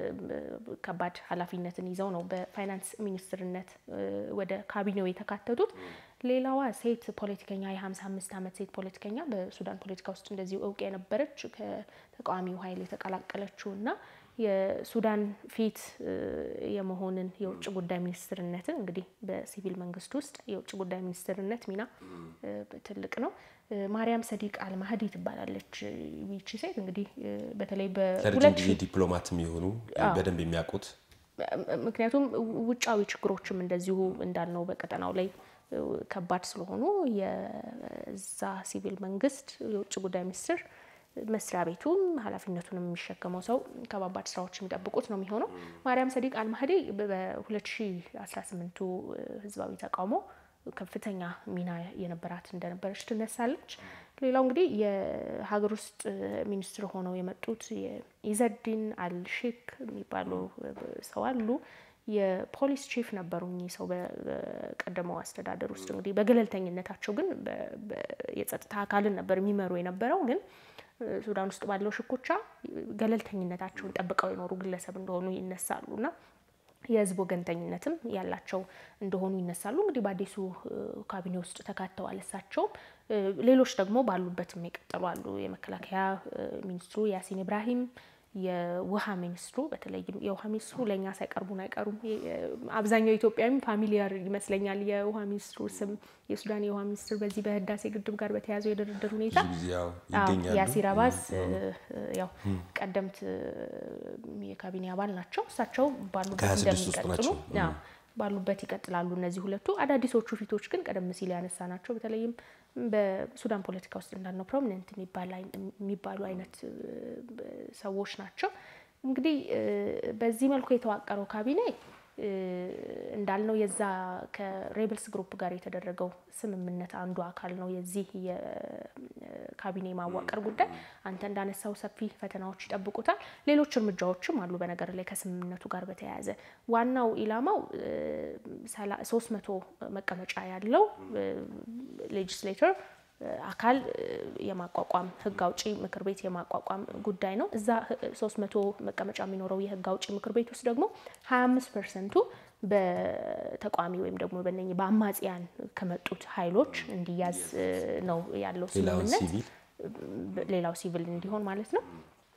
ከባድ ኃላፊነትን ይዘው ነው በፋይናንስ ሚኒስትርነት ወደ ካቢኔው የተካተቱት። ሌላዋ ሴት ፖለቲከኛ የ55 ዓመት ሴት ፖለቲከኛ በሱዳን ፖለቲካ ውስጥ እንደዚሁ እውቅ የነበረች ከተቃዋሚው ኃይል የተቀላቀለችው እና የሱዳን ፊት የመሆንን የውጭ ጉዳይ ሚኒስትርነትን እንግዲህ በሲቪል መንግስት ውስጥ የውጭ ጉዳይ ሚኒስትርነት ሚና ትልቅ ነው። ማርያም ሰዲቅ አልማህዲ ትባላለች። ይቺ ሴት እንግዲህ በተለይ ለረጅም ጊዜ ዲፕሎማትም የሆኑ በደንብ የሚያውቁት ምክንያቱም ውጫዊ ችግሮችም እንደዚሁ እንዳልነው በቀጠናው ላይ ከባድ ስለሆኑ የዛ ሲቪል መንግስት የውጭ ጉዳይ ሚኒስትር መስሪያ ቤቱም ኃላፊነቱን የሚሸከመው ሰው ከባባድ ስራዎች የሚጠብቁት ነው የሚሆነው። ማርያም ሰዲቅ አልማህዲ በ2018ቱ ህዝባዊ ተቃውሞ ከፍተኛ ሚና የነበራት እንደነበረች ትነሳለች። ሌላው እንግዲህ የሀገር ውስጥ ሚኒስትር ሆነው የመጡት ኢዘዲን አልሼክ የሚባሉ ሰው አሉ። የፖሊስ ቺፍ ነበሩ እኚህ ሰው በቀደመው አስተዳደር ውስጥ እንግዲህ በገለልተኝነታቸው ግን የጸጥታ አካልን ነበር የሚመሩ የነበረው ግን ሱዳን ውስጥ ባለው ሽኩቻ ገለልተኝነታቸውን ጠብቀው የኖሩ ግለሰብ እንደሆኑ ይነሳሉ እና የህዝብ ወገንተኝነትም ያላቸው እንደሆኑ ይነሳሉ። እንግዲህ በአዲሱ ካቢኔ ውስጥ ተካተዋል። እሳቸውም ሌሎች ደግሞ ባሉበትም የቀጠሉ አሉ። የመከላከያ ሚኒስትሩ ያሲን ኢብራሂም የውሃ ሚኒስትሩ በተለይም የውሃ ሚኒስትሩ ለእኛ ሳይቀርቡን አይቀሩም። አብዛኛው ኢትዮጵያዊም ፋሚሊያር ይመስለኛል የውሃ ሚኒስትሩ ስም። የሱዳን የውሃ ሚኒስትር በዚህ በህዳሴ ግድብ ጋር በተያያዘው የድርድር ሁኔታ ያሲር አባስ ያው ቀደምት የካቢኔ አባል ናቸው። እሳቸው ባሉበት እንደሚቀጥሉ ባሉበት ይቀጥላሉ። እነዚህ ሁለቱ አዳዲሶቹ ፊቶች ግን ቀደም ሲል ያነሳ ናቸው። በተለይም በሱዳን ፖለቲካ ውስጥ እንዳልነው ፕሮሚነንት የሚባሉ አይነት ሰዎች ናቸው። እንግዲህ በዚህ መልኩ የተዋቀረው ካቢኔ እንዳልነው የዛ ከሬብልስ ግሩፕ ጋር የተደረገው ስምምነት አንዱ አካል ነው። የዚህ የካቢኔ ማዋቀር ጉዳይ አንተ እንዳነሳው ሰፊ ፈተናዎች ይጠብቁታል። ሌሎች እርምጃዎችም አሉ። በነገር ላይ ከስምምነቱ ጋር በተያያዘ ዋናው ኢላማው ሶስት መቶ መቀመጫ ያለው ሌጅስሌተር አካል የማቋቋም ህግ አውጪ ምክር ቤት የማቋቋም ጉዳይ ነው። እዛ ሶስት መቶ መቀመጫ የሚኖረው የህግ አውጪ ምክር ቤት ውስጥ ደግሞ ሀያ አምስት ፐርሰንቱ በተቃዋሚ ወይም ደግሞ በእነኝህ በአማጽያን ከመጡት ኃይሎች እንዲያዝ ነው ያለው ስምምነት። ሌላው ሲቪል እንዲሆን ማለት ነው።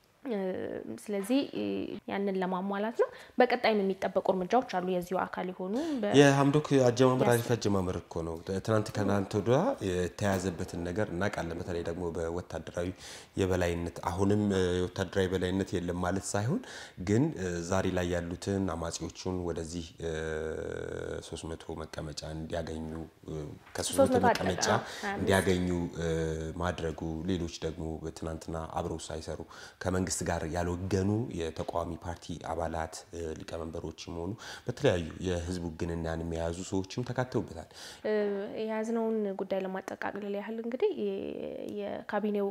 ስለዚህ ያንን ለማሟላት ነው። በቀጣይም የሚጠበቁ እርምጃዎች አሉ የዚሁ አካል የሆኑ የሀምዶክ አጀማመር አሪፍ አጀማመር እኮ ነው። ትናንት ከትናንት ወዲያ የተያዘበትን ነገር እናውቃለን። በተለይ ደግሞ በወታደራዊ የበላይነት አሁንም የወታደራዊ የበላይነት የለም ማለት ሳይሆን ግን ዛሬ ላይ ያሉትን አማጺዎቹን ወደዚህ ሶስት መቶ መቀመጫ እንዲያገኙ ከሶስት መቶ መቀመጫ እንዲያገኙ ማድረጉ ሌሎች ደግሞ ትናንትና አብረው ሳይሰሩ ከመንግስት ጋር ያልወገኑ የተቃዋሚ ፓርቲ አባላት ሊቀመንበሮችም ሆኑ በተለያዩ የህዝቡ ውግንናን የያዙ ሰዎችም ተካተውበታል። የያዝነውን ጉዳይ ለማጠቃለል ያህል እንግዲህ የካቢኔው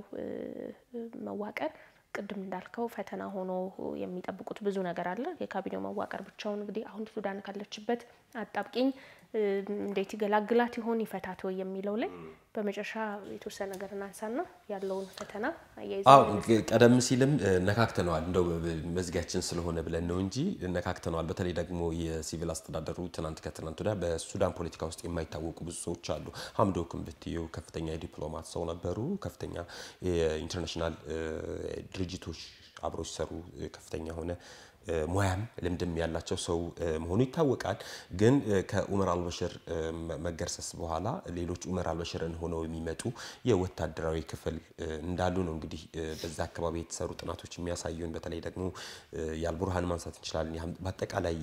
መዋቀር ቅድም እንዳልከው ፈተና ሆኖ የሚጠብቁት ብዙ ነገር አለ። የካቢኔው መዋቀር ብቻውን እንግዲህ አሁን ሱዳን ካለችበት አጣብቂኝ እንዴት ይገላግላት ይሆን ይፈታት ወይ የሚለው ላይ በመጨረሻ የተወሰነ ነገር እናንሳና ያለውን ፈተና አያይዘ ቀደም ሲልም ነካክተነዋል። እንደው መዝጊያችን ስለሆነ ብለን ነው እንጂ ነካክተነዋል። በተለይ ደግሞ የሲቪል አስተዳደሩ ትናንት ከትናንት ወዲያ በሱዳን ፖለቲካ ውስጥ የማይታወቁ ብዙ ሰዎች አሉ። ሀምዶክም ብትየው ከፍተኛ የዲፕሎማት ሰው ነበሩ። ከፍተኛ የኢንተርናሽናል ድርጅቶች አብረው ሲሰሩ ከፍተኛ የሆነ ሙያም ልምድም ያላቸው ሰው መሆኑ ይታወቃል። ግን ከኡመር አልበሽር መገርሰስ በኋላ ሌሎች ኡመር አልበሽርን ሆነው የሚመጡ የወታደራዊ ክፍል እንዳሉ ነው እንግዲህ በዛ አካባቢ የተሰሩ ጥናቶች የሚያሳዩን። በተለይ ደግሞ የአልቡርሃን ማንሳት እንችላለን። በአጠቃላይ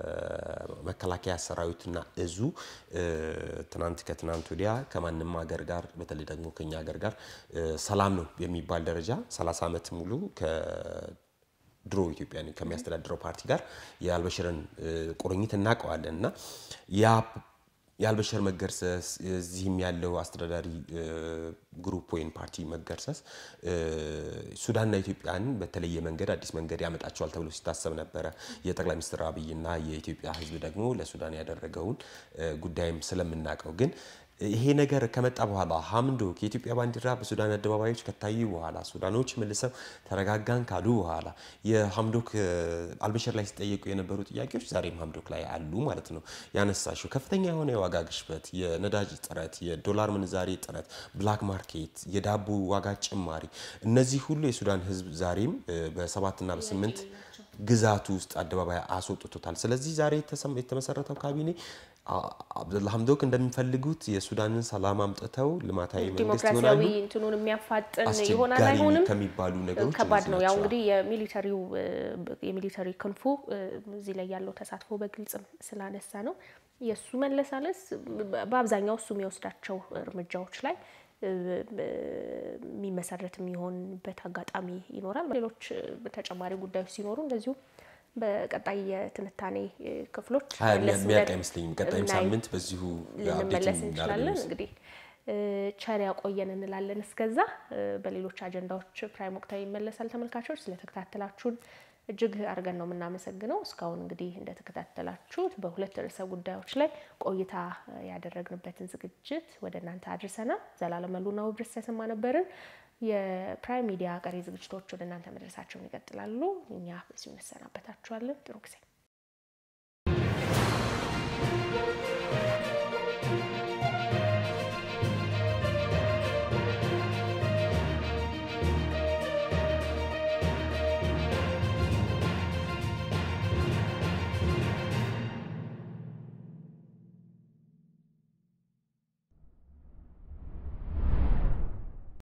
የመከላከያ ሰራዊትና እዙ ትናንት ከትናንት ወዲያ ከማንም ሀገር ጋር በተለይ ደግሞ ከኛ ሀገር ጋር ሰላም ነው የሚባል ደረጃ 30 ዓመት ሙሉ ድሮ ኢትዮጵያን ከሚያስተዳድረው ፓርቲ ጋር የአልበሽርን ቁርኝት እናውቀዋለን እና ያ የአልበሽር መገርሰስ እዚህም ያለው አስተዳዳሪ ግሩፕ ወይም ፓርቲ መገርሰስ ሱዳንና ኢትዮጵያን በተለየ መንገድ አዲስ መንገድ ያመጣቸዋል ተብሎ ሲታሰብ ነበረ። የጠቅላይ ሚኒስትር አብይና የኢትዮጵያ ሕዝብ ደግሞ ለሱዳን ያደረገውን ጉዳይም ስለምናውቀው ግን ይሄ ነገር ከመጣ በኋላ ሀምዶክ የኢትዮጵያ ባንዲራ በሱዳን አደባባዮች ከታዩ በኋላ ሱዳኖች መልሰው ተረጋጋን ካሉ በኋላ የሀምዶክ አልበሽር ላይ ሲጠየቁ የነበሩ ጥያቄዎች ዛሬም ሀምዶክ ላይ አሉ ማለት ነው። ያነሳሽው ከፍተኛ የሆነ የዋጋ ግሽበት፣ የነዳጅ እጥረት፣ የዶላር ምንዛሬ እጥረት፣ ብላክ ማርኬት፣ የዳቦ ዋጋ ጭማሪ፣ እነዚህ ሁሉ የሱዳን ሕዝብ ዛሬም በሰባትና በስምንት ግዛቱ ውስጥ አደባባይ አስወጥቶታል። ስለዚህ ዛሬ የተመሰረተው ካቢኔ አብደላ ሀምዶክ እንደሚፈልጉት የሱዳንን ሰላም አምጥተው ልማታዊ መንግስት ይሆናሉ። ዲሞክራሲያዊ እንትኑን የሚያፋጥን ይሆናል አስቸጋሪ አይሆንም ከሚባሉ ነገሮች ከባድ ነው። ያው እነዚህ እንግዲህ የሚሊተሪው የሚሊተሪ ክንፉ እዚህ ላይ ያለው ተሳትፎ በግልጽም ስላነሳ ነው የእሱ መለሳለስ በአብዛኛው እሱ የሚወስዳቸው እርምጃዎች ላይ የሚመሰረት የሚሆንበት አጋጣሚ ይኖራል። ሌሎች ተጨማሪ ጉዳዮች ሲኖሩ እንደዚሁ በቀጣይ የትንታኔ ክፍሎች ሀያ መለስ የሚያልቅ ብለን አይመስለኝም። ቀጣይም እናይ- ሳምንት በዚሁ ልንመለስ አፕዴት እንችላለን። እንግዲህ ቸር ያቆየን እንላለን። እስከዛ በሌሎች አጀንዳዎች ፕራይም ወቅታዊ ይመለሳል። ተመልካቾች ስለተከታተላችሁን እጅግ አድርገን ነው የምናመሰግነው። እስካሁን እንግዲህ እንደተከታተላችሁት በሁለት ርዕሰ ጉዳዮች ላይ ቆይታ ያደረግንበትን ዝግጅት ወደ እናንተ አድርሰናል። ዘላለም መሉና ውብርስ ተሰማ ነበርን። የፕራይም ሚዲያ ቀሪ ዝግጅቶች ወደ እናንተ መድረሳቸውን ይቀጥላሉ። እኛ በዚሁ እንሰናበታችኋለን። ጥሩ ጊዜ